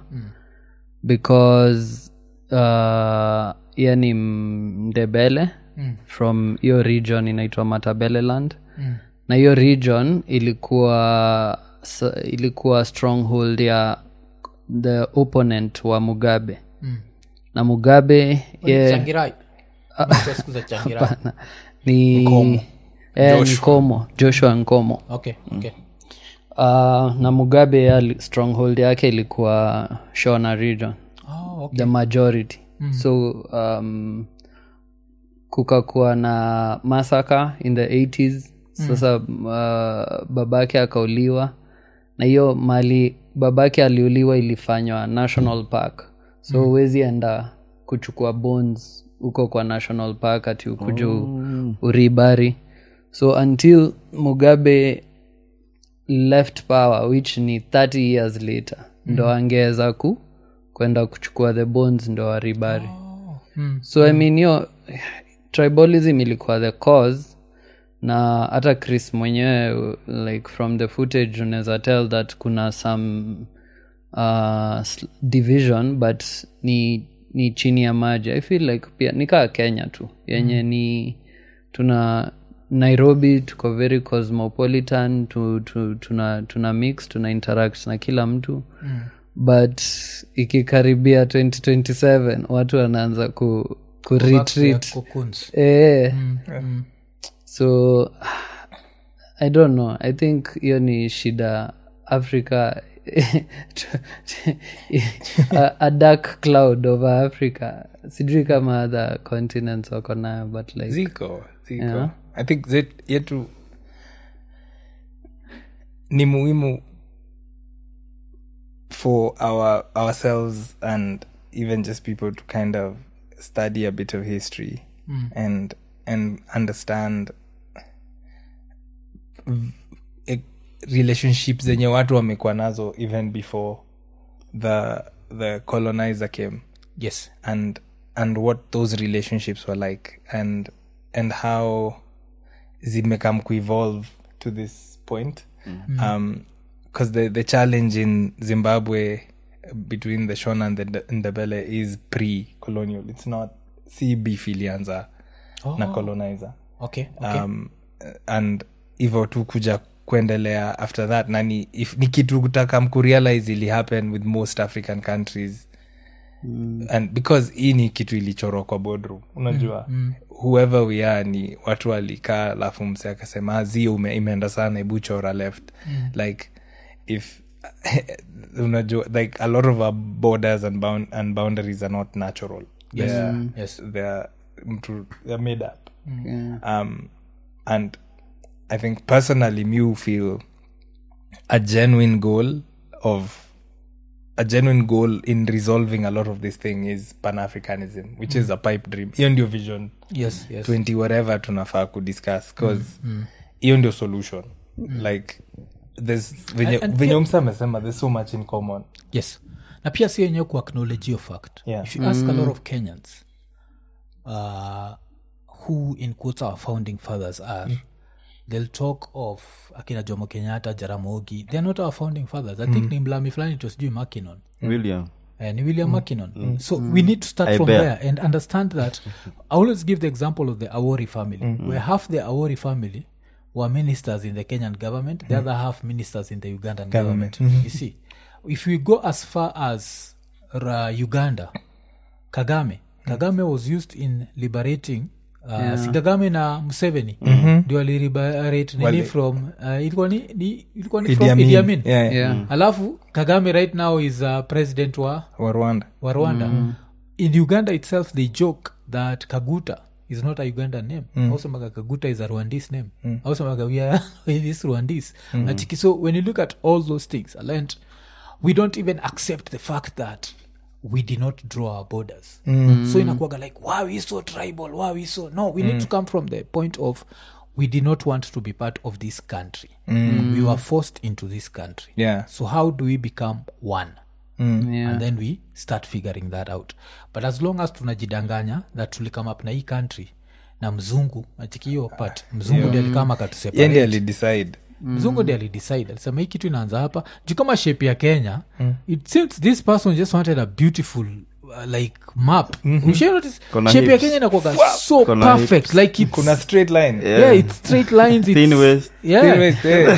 D: because uh, ye ni mdebele from hiyo region inaitwa Matabeleland na hiyo region ilikuwa s- ilikuwa stronghold ya the opponent wa Mugabe na Mugabe ye,
A: changirai Unajua siku za changirai
D: Hapana. ni Eh, nkomo joshua nkomo
A: okay okay
D: uh, na mugabe ali, stronghold yake ilikuwa shona region
A: oh, okay.
D: the majority so um, kukakuwa na masaka in the 80s sasa uh, babake akauliwa na hiyo mali babake aliuliwa ilifanywa national park so huwezi enda kuchukua bones huko kwa national park ati ukuja oh. uribari so until mugabe left power which ni 30 years later ndo angeweza ku kwenda kuchukua the bones ndo waribari
A: mm.
D: so i mean hiyo tribalism ilikuwa the cause na hata chris mwenyewe like from the footage unaweza tell that kuna some uh, sl- division but ni ni chini ya maji i feel like pia nikaa kenya tu yenye ni tuna nairobi tuko very cosmopolitan tu, tu, tuna, tuna mix tuna interact na kila mtu mm. but ikikaribia 2027 watu wanaanza ku, ku retreat
A: Cocoons.
D: eh, so i don't know i think hiyo ni shida africa a, a dark cloud over africa sijui kama other continents wako nayo but like
B: ziko ziko
D: Yeah.
B: i think zet yetu ni muhimu for our ourselves and even just people to kind of study a bit of history and and understand v- e- relationships zenye watu wamekuwa nazo even before the the colonizer came
A: yes
B: and and what those relationships were like and and how zimekam evolve to this point um because the the challenge in zimbabwe between the shona and the ndebele is pre-colonial it's not si beef ilianza na colonizer
A: okay okay
B: um, and hivo tu kuja kuendelea after that nani if ni kitu kutaka mkurealize ili happen with most african countries mm. and because hii ni kitu ilichorwa kwa boardroom unajua mm. whoever we are ni watu walikaa alafu mse akasema "Ah, zi ume, imeenda sana hebu chora left mm. like if unajua like a lot of our borders and, bound, and boundaries are not natural
A: Yes.
B: they're,
A: Yes.
B: they're, mtu- they're made up
D: yeah.
B: um, and I think personally, Mew feel a genuine goal of a genuine goal in resolving a lot of this thing is Pan Africanism, which is a pipe dream. Hiyo ndio vision
A: yes yes
B: 20 whatever tunafaa kudiscuss cause hiyo ndio solution like there's venye
A: And- and
B: venye
A: pia-
B: msa amesema there's so much in common
A: yes na pia si yenyewe kuacknowledge hiyo fact
B: Yeah.
A: if you ask a lot of kenyans uh, who in quotes our founding fathers are they'll talk of akina jomo kenyatta jaramogi they're not our founding fathers i think ni mlami fulani to sijui makinon
C: william
A: uh, ni william mackinnon so we need to start
C: I
A: from
C: bet.
A: there and understand that i always give the example of the awori family where half the awori family were ministers in the kenyan government the other half ministers in the ugandan government, you see if we go as far as ra uganda kagame kagame was used in liberating Uh, si kagame na museveni ndio aliliberate nini
B: Wali-
A: from uh, ilikuwa ni, ni, ilikuwa ni
B: Idi
A: from
B: Amin.
A: Idi Amin.
B: Yeah, yeah.
D: Yeah.
A: alafu kagame right now is uh, president wa
B: wa rwanda
A: wa rwanda in uganda itself they joke that kaguta is not a ugandan name mm. ausemaga kaguta is a rwandese name mm. ausemaga we are this rwandese Nachiki. so when you look at all those things I learned we don't even accept the fact that we did not draw our borders so inakuaga like wow we so tribal wow we so no we need to come from the point of we did not want to be part of this country we were forced into this country
B: yeah
A: so how do we become one
D: yeah.
A: and then we start figuring that out but as long as tunajidanganya that tulikame up na hii country na mzungu nachikio part mzungu ndi alikama akatuseparate
B: yendi alidecide
A: mzungu ndi alidecide alisema hii kitu inaanza hapa juu kama shape ya kenya it seems this person just wanted a beautiful uh, like map Ushai notice?
C: Kona
A: shape ya
C: hips.
A: kenya inakuwaga so
C: Kona
A: perfect like it's,
B: kuna straight line
A: yeah. it's straight lines it's,
C: Thin waist.
A: yeah.
B: Thin waist, eh.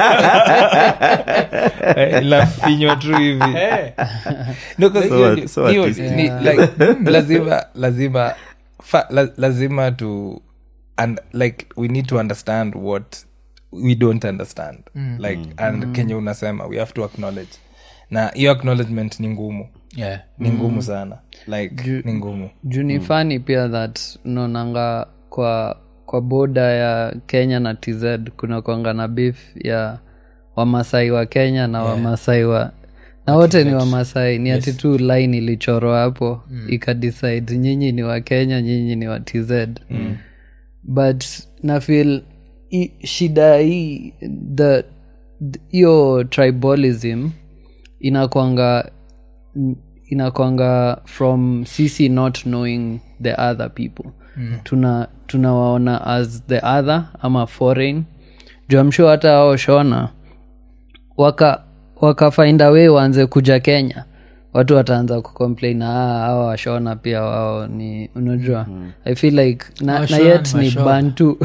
B: Eh, ilafinywa tu hivi No, 'cause
C: So
B: hiyo
C: art-
B: ni-
C: so
B: hiyo
C: artistic.
B: ni like lazima lazima fa, la, lazima to and like we need to understand what we don't understand like and kenye unasema we have to acknowledge na hiyo acknowledgement ni ngumu
A: Yeah.
B: ni ngumu sana like ni ngumu
D: juu ni fani pia that unaonanga kwa kwa boda ya kenya na tz kuna kwanga na beef ya wamasai wa kenya na wamasai wa na wote ni wamasai ni ati tu line ilichorwa hapo ikadecide nyinyi ni wa kenya nyinyi ni wa tz but nafil i- shida hii the the- hiyo tribalism inakwanga inakwanga from sisi not knowing the other people mm. tuna tunawaona as the other ama foreign juamshu hata ao shona waka wakafainda way waanze kuja kenya watu wataanza kucomplain "Ah, hawa washona pia wao ni unajua i feel like na, na
A: Washona
D: yet
A: ni
D: ni
A: Washona.
D: bantu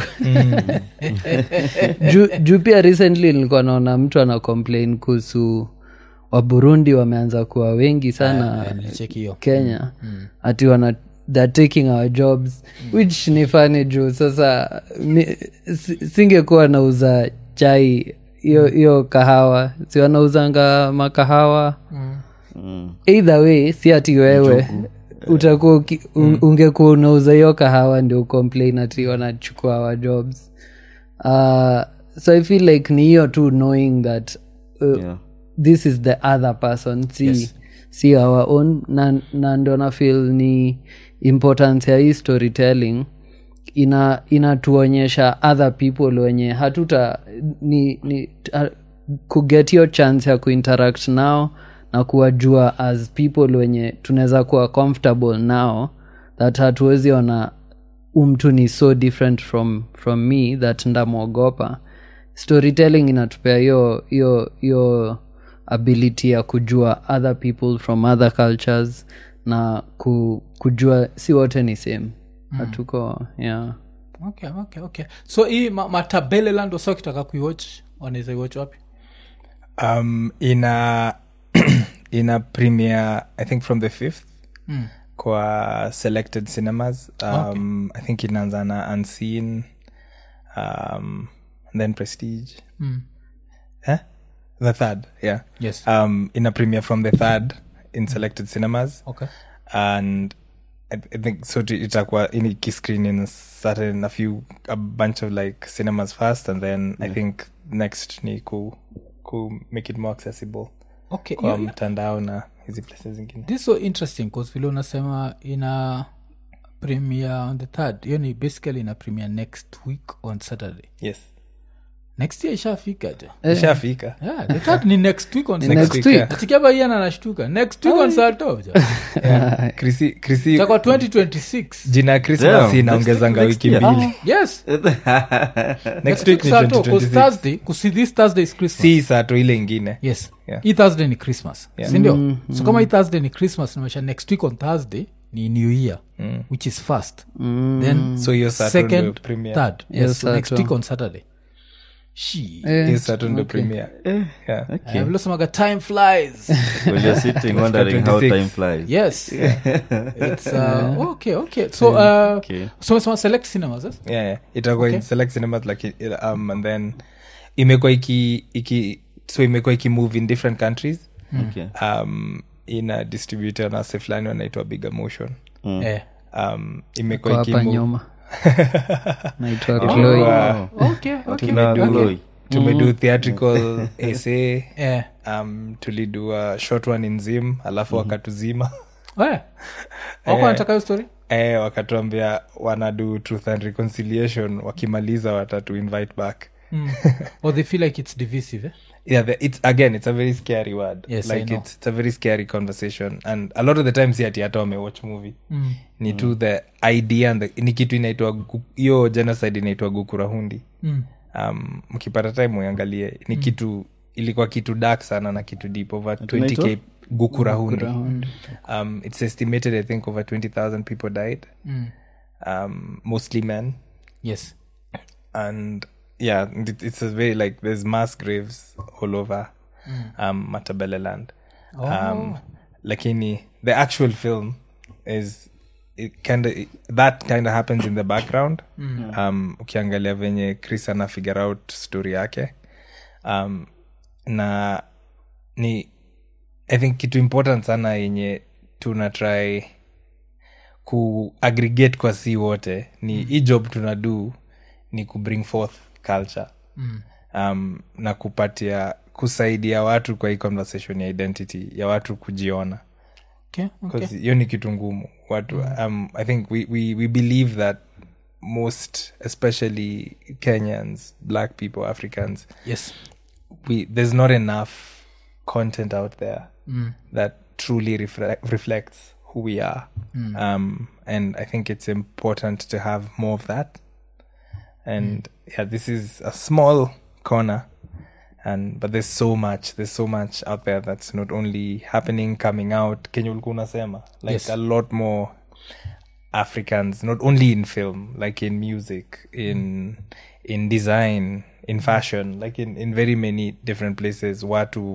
D: juu juu pia recently nilikuwa naona mtu ana complain kuhusu waburundi wameanza kuwa wengi sana
A: nilicheki hiyo
D: kenya ati wana they're taking our jobs which ni fani juu sasa mi- si- singekuwa nauza chai hiyo hiyo kahawa si wanauzanga makahawa
C: Mm.
D: either way si ati wewe utakuwa uki- un- ungekuwa unauza hiyo kahawa ndio complain ati wanachukua our jobs uh, so i feel like ni hiyo tu knowing that uh,
C: Yeah.
D: this is the other person si, si our own na, na ndo na feel ni importance ya hii storytelling ina inatuonyesha other people wenye hatuta ni, ni uh, kuget hiyo chance ya kuinteract nao na kuwajua as people wenye tunaweza kuwa comfortable nao that hatuwezi ona umtu ni so different from, from me that ndamwogopa storytelling inatupea hiyo hiyo hiyo ability ya kujua other people from other cultures na ku, kujua si wote ni same hatuko yeah
A: okay, okay, okay. so hii ma- matabeleland wasa ukitaka kuiwatch wanaweza iwatch wapi
B: um, ina ina premiere i think from the fifth
A: Mm.
B: kwa selected cinemas um, i think inaanza na unseen um, and then prestige
A: Mm.
B: eh? the third yeah
A: yes
B: um, ina premiere from the third in selected cinemas
A: okay
B: and I, I think so to- itakuwa in ikiscreen in certain a few a bunch of like cinemas first and then i think next ni ku, ku make it more accessible
A: okay
B: kwa
A: you-
B: mtandao na hizi places zingine
A: this is so interesting bcause vile unasema ina premiere on the third hiyo ni basically ina premiere next week on saturday
B: yes
A: next year ishafika jo
B: ishafika
A: yeah, the third ni next week on
D: Next
A: Saturday.
D: week.
B: yeah.
A: Atikiaba ian anashtuka next week on sato
B: Yeah. Chrissy- Chrissy-
A: takwa 2026
B: jina ya christmas
C: Damn,
B: inaongezanga
C: next-
B: wiki
C: next year.
B: mbili
A: yes
B: next week ni
A: Sato, 'cause
B: 2026
A: thursday kusi this thursday is christmas
B: si sato ile ingine
A: yes
B: Yeah.
A: hii thursday ni christmas sindio so kama hii thursday ni christmas namesha next week on thursday ni new year which is first then
B: So hiyo Saturday ndio
A: second
B: premiere.
A: third
D: Hiyo
A: yes, so next
D: Saturday.
A: week on saturday she
D: Eh,
B: hiyo sato ndo premiere yeah.
A: Eh, vile semaga time flies
C: Well, you're sitting wondering how
B: 26.
C: time flies.
A: yes it's uh, okay okay so uh,
C: Okay.
A: so umesema select cinemas yes?
B: yeah, yeah. itakuwa in select cinemas like it- um, and then imekuwa iki, iki so imekuwa ikimove in different countries
C: Okay.
B: um, ina distributor na se fulani wanaitwa big motion
A: eh.
B: um,
D: kwa
B: imekuwa
D: hapa
B: ikimove
D: nyuma naitwa chloe
C: Wow.
A: okay okay
C: Tuna Chloe.
B: tumedu theatrical essay
A: eh.
B: um, tulidu a short one in zim alafu wakatuzima
A: eh. wako nataka hiyo story
B: eh, wakatuambia wanadu truth and reconciliation wakimaliza watatu invite back
A: mm. or they feel like it's divisive eh?
B: yeah the, it's again it's a very scary word
A: Yes, I
B: like
A: know.
B: it's, it's a very scary conversation and a lot of the times si ati hata wamewatch movie
A: mm.
B: ni tu the idea and the, ni kitu inaitwa gu- hiyo genocide inaitwa gukurahundi
A: Mm.
B: um, mkipata time uangalie ni kitu ilikuwa kitu dark sana na kitu deep over 20k gukurahundi um, it's estimated i think over 20000 people died
A: Mm.
B: um, mostly men
A: yes
B: and yeah it, it's a very like there's mass graves all over um matabele land um lakini the actual film is it kind of that kind of happens in the background um ukiangalia venye chris ana figure out story yake um na ni i think kitu important sana yenye tuna try kuaggregate kwa si wote ni mm. hii job tuna do ni kubring forth culture
A: Mm.
B: um, na kupatia kusaidia watu kwa hii conversation ya identity ya watu kujiona
A: okay, okay.
B: 'Cause hiyo ni kitu ngumu watu um, i think we, we, we believe that most especially kenyans black people africans
A: yes
B: we there's not enough content out there
A: mm.
B: that truly reflect, reflects who we are um, and i think it's important to have more of that and yeah this is a small corner and but there's so much there's so much out there that's not only happening coming out kenya ulikuwa unasema like
A: Yes.
B: a lot more africans not only in film like in music in in design in fashion like in, in very many different places watu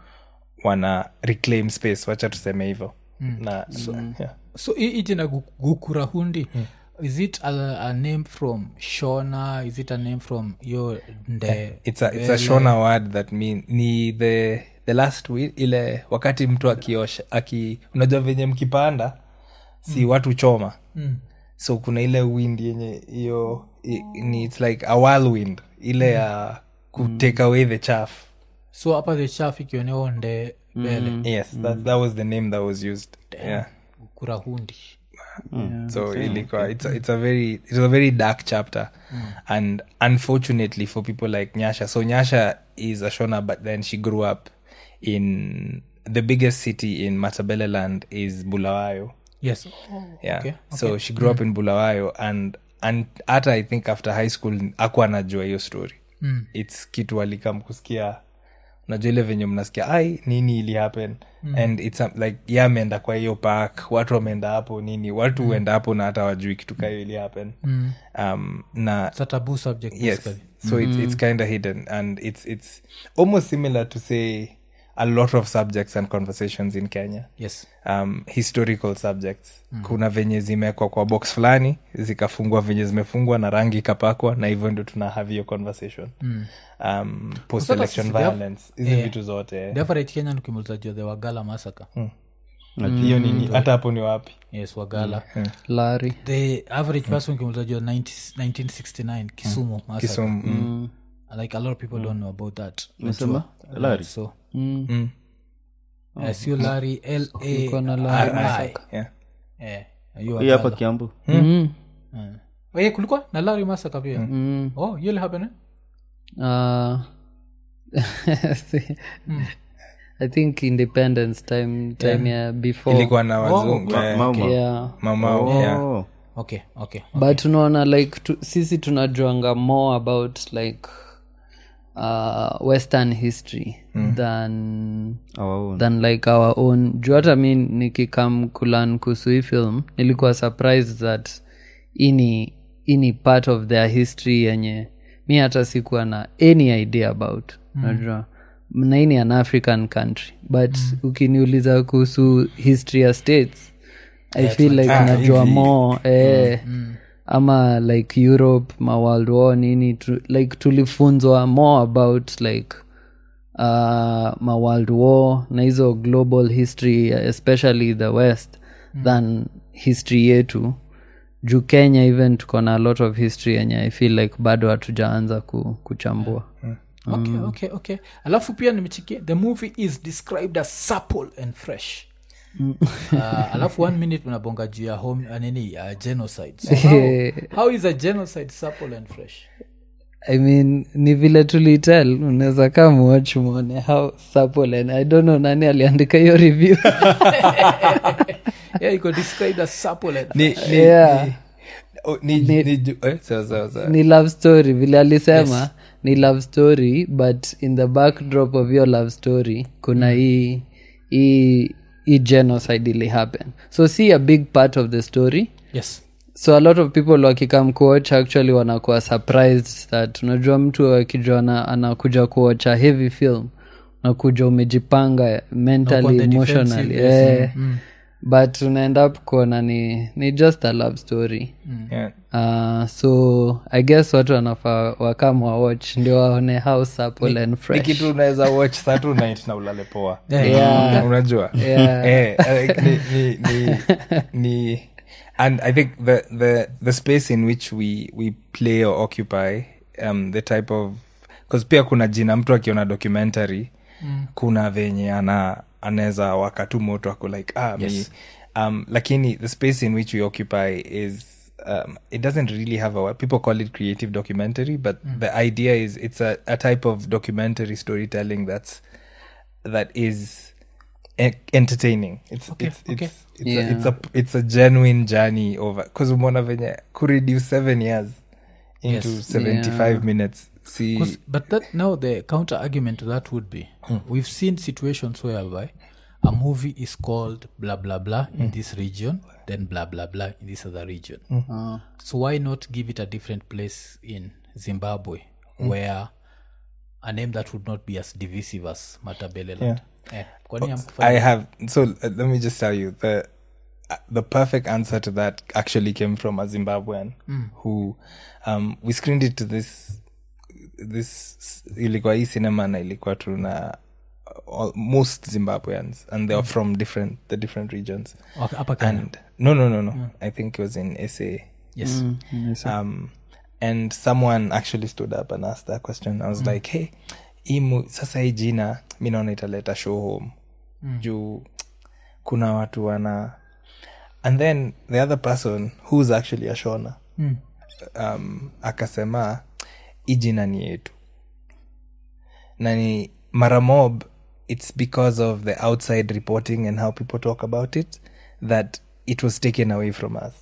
B: wana reclaim space wacha tuseme hivyo na yeah.
A: so hii hii jina gu- gukurahundi is it a, a name from shona is it a name from yo nde
B: it's a, it's a shona word that mean ni the the last wi- ile wakati mtu akiosha aki unajua venye mkipanda si watu choma
A: Mm.
B: so kuna ile wind yenye hiyo i- ni it's like a whirlwind ile ya kutake away the chaff
A: so hapa the chaf ikioneo nde bele
B: yes that, that was the name that was used yeah
A: gukurahundi
B: so ilikuwa it's a, it's a very it's a very dark chapter and unfortunately for people like nyasha so nyasha is a shona but then she grew up in the biggest city in matabele land is bulawayo
A: yes
B: yeah
A: Okay,
B: so she grew up in bulawayo and and hata i think after high school aku anajua hiyo story
A: Mm.
B: its kitu alikam kusikia unajua ile venye mnasikia ai nini ili happen mm. and its um, like ye ameenda kwa hiyo park watu wameenda hapo nini watu huenda hapo na hata wajui kitu kayo ili happen
A: Mm.
B: um, na
A: it's a taboo subject
B: yes
A: basically.
B: so it's, it's kind of hidden and it's it's almost similar to say a lot of subjects and conversations in kenya
A: yes
B: um, historical subjects mm. kuna venye zimekwa kwa box fulani zikafungwa venye zimefungwa na rangi ikapakwa na hivyo ndio tuna have hiyo conversation mm. um, post election
A: sisi-
B: violence hizi
A: yeah.
B: vitu zote
A: the average kenyan ukimuliza jua the wagala masaka
B: hiyo nini hata hapo ni wapi
A: yes wagala
D: lari
A: the average person ukimuliza jua 90 1969 kisumu massacre.
B: kisumu mm.
A: like a lot of people don't know about that
D: Umesema?
C: Larry.
A: so
D: Mm.
B: Mm.
A: eh, sio lari l
D: Iko na
A: a
D: Larry
A: r i
D: Massacre.
B: yeah.
A: eh hiyo
C: hii hapa
A: Wagala.
C: kiambu
D: Mm.
A: Eh. Oye, kulikuwa na lari masaka pia
D: Mm.
A: oh yule happen eh?
D: Uh, I think independence time time ya before
B: ilikuwa na wazungu
C: Ma-
B: eh,
C: Mauma.
D: yeah
B: mamao yeah.
C: Oh.
A: okay okay
D: but unaona like tu, sisi tunajuanga more about like uh, western history than
C: Our own.
D: than like our own juu hata mi nikikam kulan kuhusu hii film nilikuwa surprised that ini ini part of their history yenye mi hata sikuwa na any idea about najua na hii ni an african country but ukiniuliza kuhusu history ya states i feel like
B: Ah,
D: najua
B: hivi.
D: more eh, ama like europe ma world war nini tu, like tulifunzwa more about like uh, ma world war na hizo global history especially the west than history yetu juu kenya even tuko na a lot of history yenye i feel like bado hatujaanza ku, kuchambua
A: okay okay okay alafu pia nimechikia the movie is described as supple and fresh uh, alafu one minute mnabonga juu ya home uh, nini uh, genocide so how, how is a genocide supple and fresh
D: i mean ni vile tulitel unaweza kaa mwach mwone how supple and i don't know nani aliandika hiyo review
A: yeah you could describe as supple and
B: ni,
A: fresh.
B: ni,
D: Yeah.
B: ni, oh, ni, ni, ju- eh, sawa, sawa, sawa.
D: ni love story vile alisema ni love story but in the backdrop of your love story kuna hii hii hii genocide ili happen so see a big part of the story
A: yes
D: so a lot of people wakikam kuwatch actually wanakuwa surprised that unajua mtu akijua ana- anakuja kuwatch a heavy film unakuja umejipanga mentally
A: on the
D: emotionally
A: defensive, yes.
D: eh, but unaenda up kuona ni, ni just a love story
B: Yeah.
D: uh, so i guess watu wanafaa wakam wawatch ndio waone how supple and
B: ni
D: fresh
B: kitu unaweza watch Saturday night na ulale poa
D: Yeah.
B: unajua
D: Yeah.
B: Eh, like, ni, ni, ni, ni and i think the, the, the space in which we, we play or occupy um, the type of bcause pia kuna jina mtu akiona documentary mm. kuna venye ana anaweza wakatu moto ako like ah, yes. me um, lakini the space in which we occupy is um, it doesn't really have a people call it creative documentary but the idea is it's a, a type of documentary storytelling that's that is e- entertaining it's it's
A: okay.
B: it's it's,
D: Yeah.
B: a, it's a it's a genuine journey over because umeona venye kureduce seven years into
A: Yes.
B: 75 minutes see
A: 'Cause- but that now the counter argument to that would be we've seen situations whereby a movie is called blah blah blah in this region then blah blah blah in this other region so why not give it a different place in zimbabwe where a name that would not be as divisive as matabeleland eh, kwani hamkufanya-
B: I have so uh, let me just tell you the uh, the perfect answer to that actually came from a Zimbabwean who um, we screened it to this this ilikuwa hii cinema na ilikuwa tuna all, most Zimbabweans and they are from different the different regions
A: Okay, hapa Kenya.
B: and no no no no I think it was in SA
A: yes
B: um, and someone actually stood up and asked that question i was like hey imu sasa hii jina mi naona italeta show home juu kuna watu wana and then the other person who's actually a shona um, akasema hii jina ni yetu na ni mara mob it's because of the outside reporting and how people talk about it that it was taken away from us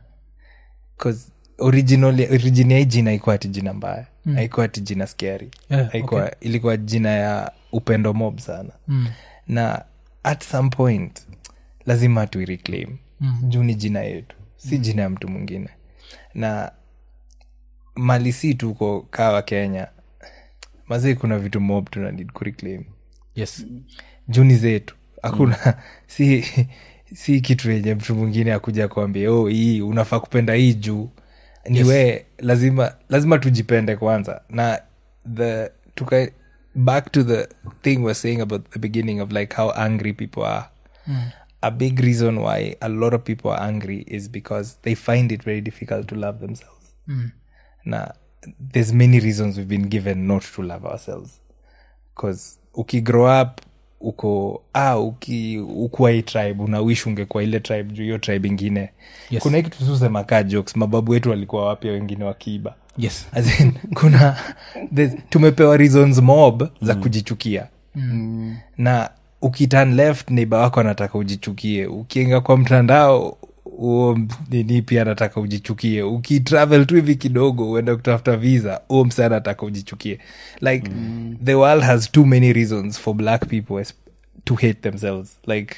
B: cause originally origin ya hii jina haikuwa ati jina mbaya mm. haikuwa ati jina scary
A: Yeah,
B: haikuwa ilikuwa jina ya upendo mob sana
A: Mm.
B: na at some point lazima tuireclaim mm. juu ni jina yetu si mm. jina ya mtu mwingine na mali si tuko kawa kenya mazii kuna vitu mob tuna need kureclaim
A: yes
B: juni zetu hakuna si si kitu yenye mtu mwingine akuja kuambia oh hii unafaa kupenda hii juu ni
A: Yes.
B: we lazima lazima tujipende kwanza na the tuka back to the thing we're saying about the beginning of like how angry people are a big reason why a lot of people are angry is because they find it very difficult to love themselves na there's many reasons we've been given not to love ourselves bcause ukigrow up uko ah, uki ukuwa hii tribe unawish ungekuwa ile tribe juu hiyo tribe ingine
A: Yes.
B: kuna hii kitu tusema kaa jokes mababu wetu walikuwa wapya wengine wakiiba
A: yes
B: As in, kuna there's- tumepewa reasons mob za kujichukia na ukitan left neiba wako anataka ujichukie ukienga kwa mtandao huo m- nini pia anataka ujichukie ukitravel tu hivi kidogo uenda kutafuta visa huo msa anataka ujichukie like the world has too many reasons for black people es- to hate themselves like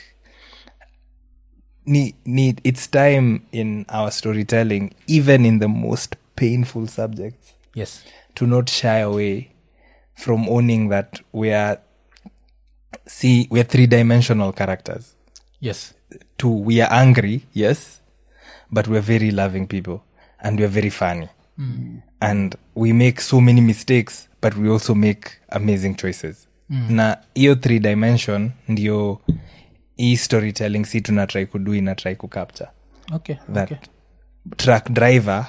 B: ni, ni, it's time in our storytelling even in the most painful subjects
A: yes
B: to not shy away from owning that we are see we are three dimensional characters
A: yes
B: two we are angry yes but we're very loving people and we're very funny and we make so many mistakes but we also make amazing choices na hiyo three dimension ndio hii storytelling si tunatrai kudu inatrai kucapture
A: okay
B: that
A: okay
B: truck driver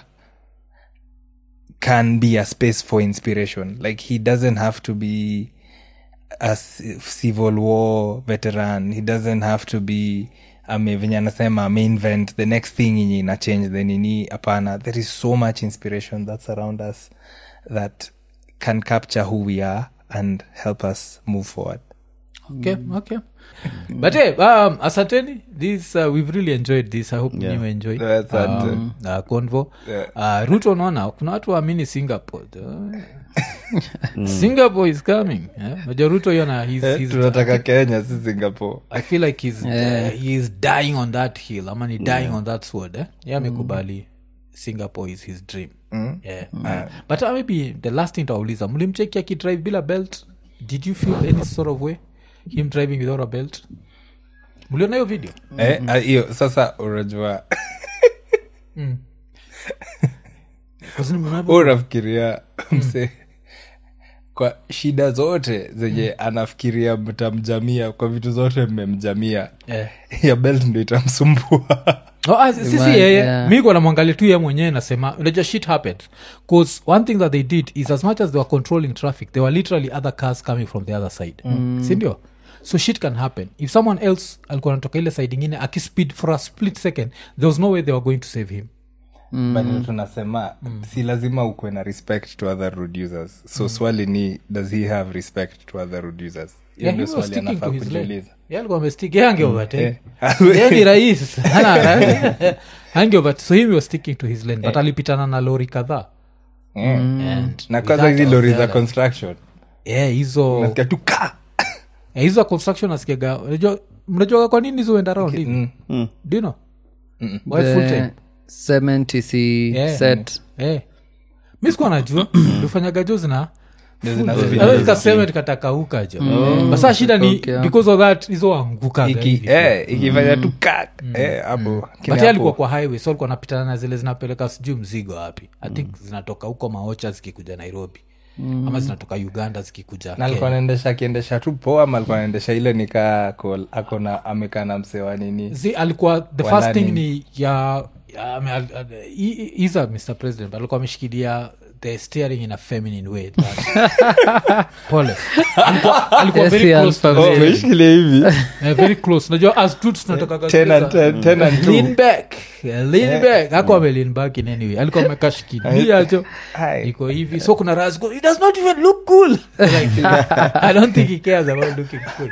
B: can be a space for inspiration like he doesn't have to be a ci- civil war veteran he doesn't have to be ame venye anasema ameinvent the next thing yenye ina change the nini hapana there is so much inspiration that's around us that can capture who we are and help us move forward
A: okay okay but hey, um, asanteni this uh, we've really enjoyed this i hope yeah. you enjoy
B: Asante.
A: um, uh, convo
B: Yeah.
A: uh, ruto naona kuna watu waamini singapore uh, singapore is coming yeah? Unajua ruto hiyo na he's, he's,
B: tunataka kenya si singapore
A: i feel like he's, uh, he is dying on that hill ama ni dying on that sword eh? yeah, amekubali singapore is his dream yeah. but uh, maybe the last thing tauliza mlimcheki akidrive bila belt did you feel any sort of way him driving without a belt mliona hiyo video
B: Eh, ah, hiyo sasa unajua
A: Because nimeona-
B: Wewe unafikiria mse kwa shida zote zenye anafikiria mtamjamia kwa vitu zote mmemjamia
A: Eh.
B: ya belt ndo itamsumbua
A: Oh, ah, si- si
D: Man,
A: yeye
D: yeah.
A: mi kwa namwangalia tu ye mwenyewe nasema unajua shit happened bcause one thing that they did is as much as they were controlling traffic there were literally other cars coming from the other side sindio so shit can happen if someone else alikuwa anatoka ile side ingine akispeed for a split second there was no way they were going to save him
B: bado tunasema si lazima ukuwe na respect to other road users so swali ni does he have respect to other road users hiyo
A: Yeah,
B: ndio
A: he was
B: swali
A: sticking
B: anafaa
A: to his lane.
B: kujiuliza
A: Yeah, alikuwa amestick. Yeah, angeovertake.
B: Eh.
A: Yeah, ni rais Hana- angeover- so him was sticking to his lane but alipitana na lori kadhaa
B: Eh.
A: And
B: na
A: with
B: kwanza
A: that
B: hizi
A: was
B: lori
A: the
B: za
A: other-
B: construction
A: Yeah, hizo
B: nasikia tu ka
A: Eh, hizo za construction nasikiaga unajua mnajuaga kwa nini hizo wenda round hivi do you know Why full time?
D: the 70c
A: Yeah.
D: set
A: Eh. mi sikuwa najua ufanyaga jo zina
B: zina-
A: kaseme tikatakauka jo basa shida ni
D: Okay.
A: because of that hizo angukaga
B: Iki-
A: hivi.
B: eh, ikifanya tu ka eh, hapo
A: but
B: Kile
A: yeye alikuwa
B: hapo.
A: kwa highway so alikuwa napitana na zile zinapeleka sijui mzigo wapi i think zinatoka huko maocha zikikuja nairobi ama zinatoka uganda zikikuja
B: na alikuwa
A: Kenya.
B: anaendesha akiendesha tu poa ama alikuwa anaendesha ile nikaa ako- akona amekaa na msewa nini
A: Zi, alikuwa the
B: Wala
A: first thing
B: nini?
A: ni ya, ya ame- al- al- he- he- he's a mr president but alikuwa ameshikilia the steering in a feminine way but- pole alikuwa, alikuwa very
D: Yes,
A: close to
D: yeah,
A: the
B: Oh,
A: steering.
B: umeshikilia hivi
A: Eh, very close najua as dudes tunataka
B: Ten and
A: kabisa-
B: ten, ten and two.
A: lean back eh, lean back ako ame lean back in any way alikuwa amekashikilia jo
B: Hai.
A: iko hivi so kuna ras go it does not even look cool like, i don't think he cares about looking cool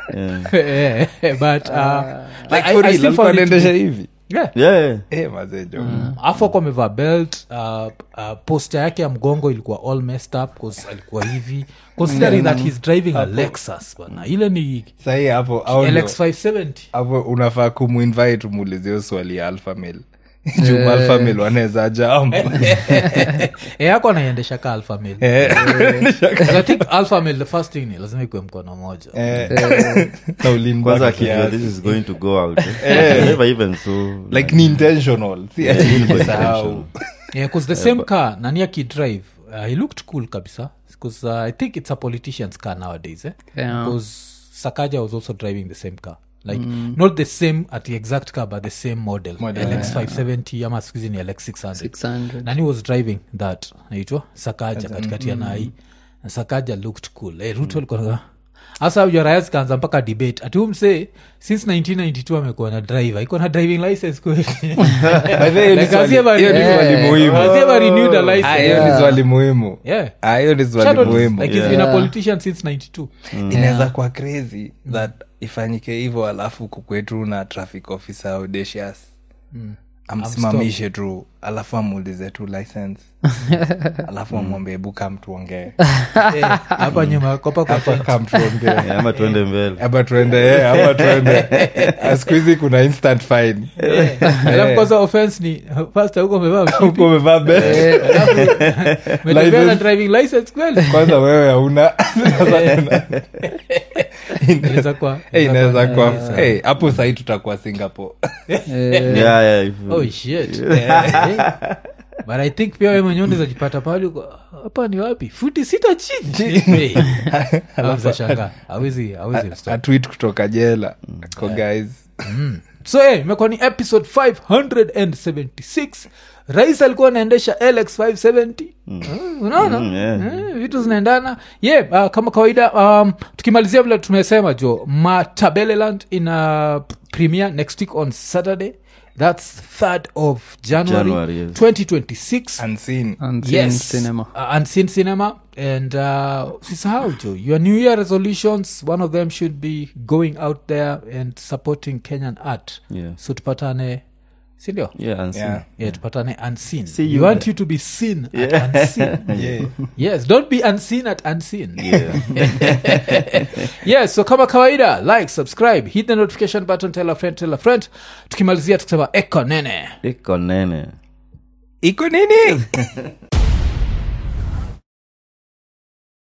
A: Eh, but uh,
B: Like
A: I-
B: for
A: I
B: real,
A: still
B: alikuwa
A: found it to
B: anaendesha
A: be-
B: hivi
A: yeah
C: yeah.
B: Eh, mazejo
A: afu ako amevaa belt uh, uh, poster yake ya mgongo ilikuwa all messed up 'cause alikuwa hivi considering that he's driving a lexus bana ile ni
B: sahii hapo au ndio-
A: lx 570
B: hapo unafaa kumuinvite umuulize hiyo swali ya alphamil juu alphamil wanaweza jam
A: e yako anaiendesha ka alpha male
B: Eh,
A: i think alpha male the first thing ni lazima ikuwe mkono moja
B: eh, na ulimba
C: kwanza akijua
B: kiasi.
C: this is going to go out eh? never even so
B: like ni intentional si ati nilisahau.
A: yeah, cause the same car nani akidrive uh, he looked cool kabisa because uh, i think it's a politician's car nowadays eh?
D: Yeah.
A: because sakaja was also driving the same car like not the same at the exact car but the same model,
B: Model,
A: lx 570 ama skuhizi ni lx 600
D: 600
A: nani was driving that naitwa sakaja katikati ya nai na sakaja looked cool hey, ruto alikuwa hasa joraya zikaanza mpaka debate ati umse since 1992 amekuwa na driver iko na driving license kweli
B: By the way, hiyo ni
A: Like,
B: swali-
A: has he ever-
B: hiyo ni
A: Yeah.
B: swali muhimu
A: Has he ever renewed a license?
B: Ah, hiyo ni swali muhimu
A: Yeah.
B: Ah, hiyo ni swali
A: Shadow-
B: muhimu
A: like he's been a politician since 92
B: inaweza kuwa crazy that ifanyike hivyo alafu kukwetu na traffic officer audacious amsimamishe tu alafu amuulize tu license alafu amwambie buka mtuongee
A: Eh, hapa nyuma kopa kwa tent.
B: kam tuongee
C: Eh, ama tuende mbele
B: ama tuende eh, ama tuende Ah, siku hizi kuna instant fine
A: alafu kwanza offense ni pasta huko umevaa mshipi
B: huko umevaa belt
A: umetembea na
B: license.
A: driving license kweli
B: kwanza wewe hauna Sasa tuna-
A: Inaweza kuwa-
B: Eh, inaweza kuwa
A: Yeah.
B: eh, hapo sahii tutakuwa singapore
C: yeah, yeah, if-
A: oh shit Eh, but i think pia we mwenyewe unawezajipata pale uko, hapa ni wapi futi sita chini awezashanga awezi awezi mstop.
B: atwit kutoka jela ko guys
A: so eh, imekuwa ni episode 576 rais alikuwa anaendesha lx 570 Eh, unaona
C: Mm, yeah.
A: Eh, vitu zinaendana ye yeah, uh, kama kawaida um, tukimalizia vile tumesema jo matabeleland ina premier next week on saturday thats 3rd of january,
C: January, yes.
A: 2026
B: unseen
D: Unseen
A: yes
D: cinema
A: uh, unseen cinema and uh, usisahau jo your new year resolutions one of them should be going out there and supporting kenyan art
C: Yeah.
A: so tupatane sindio
C: Yeah, and
B: yeah
A: yeah tupatane unseen
C: See
A: we
C: you
A: want you to be seen at unseen
B: yeah
A: yes don't be unseen at unseen
C: Yeah.
A: yes so kama kawaida like subscribe hit the notification button tell a friend tell a friend tukimalizia tukisema eko nene
C: iko nene
B: iko nini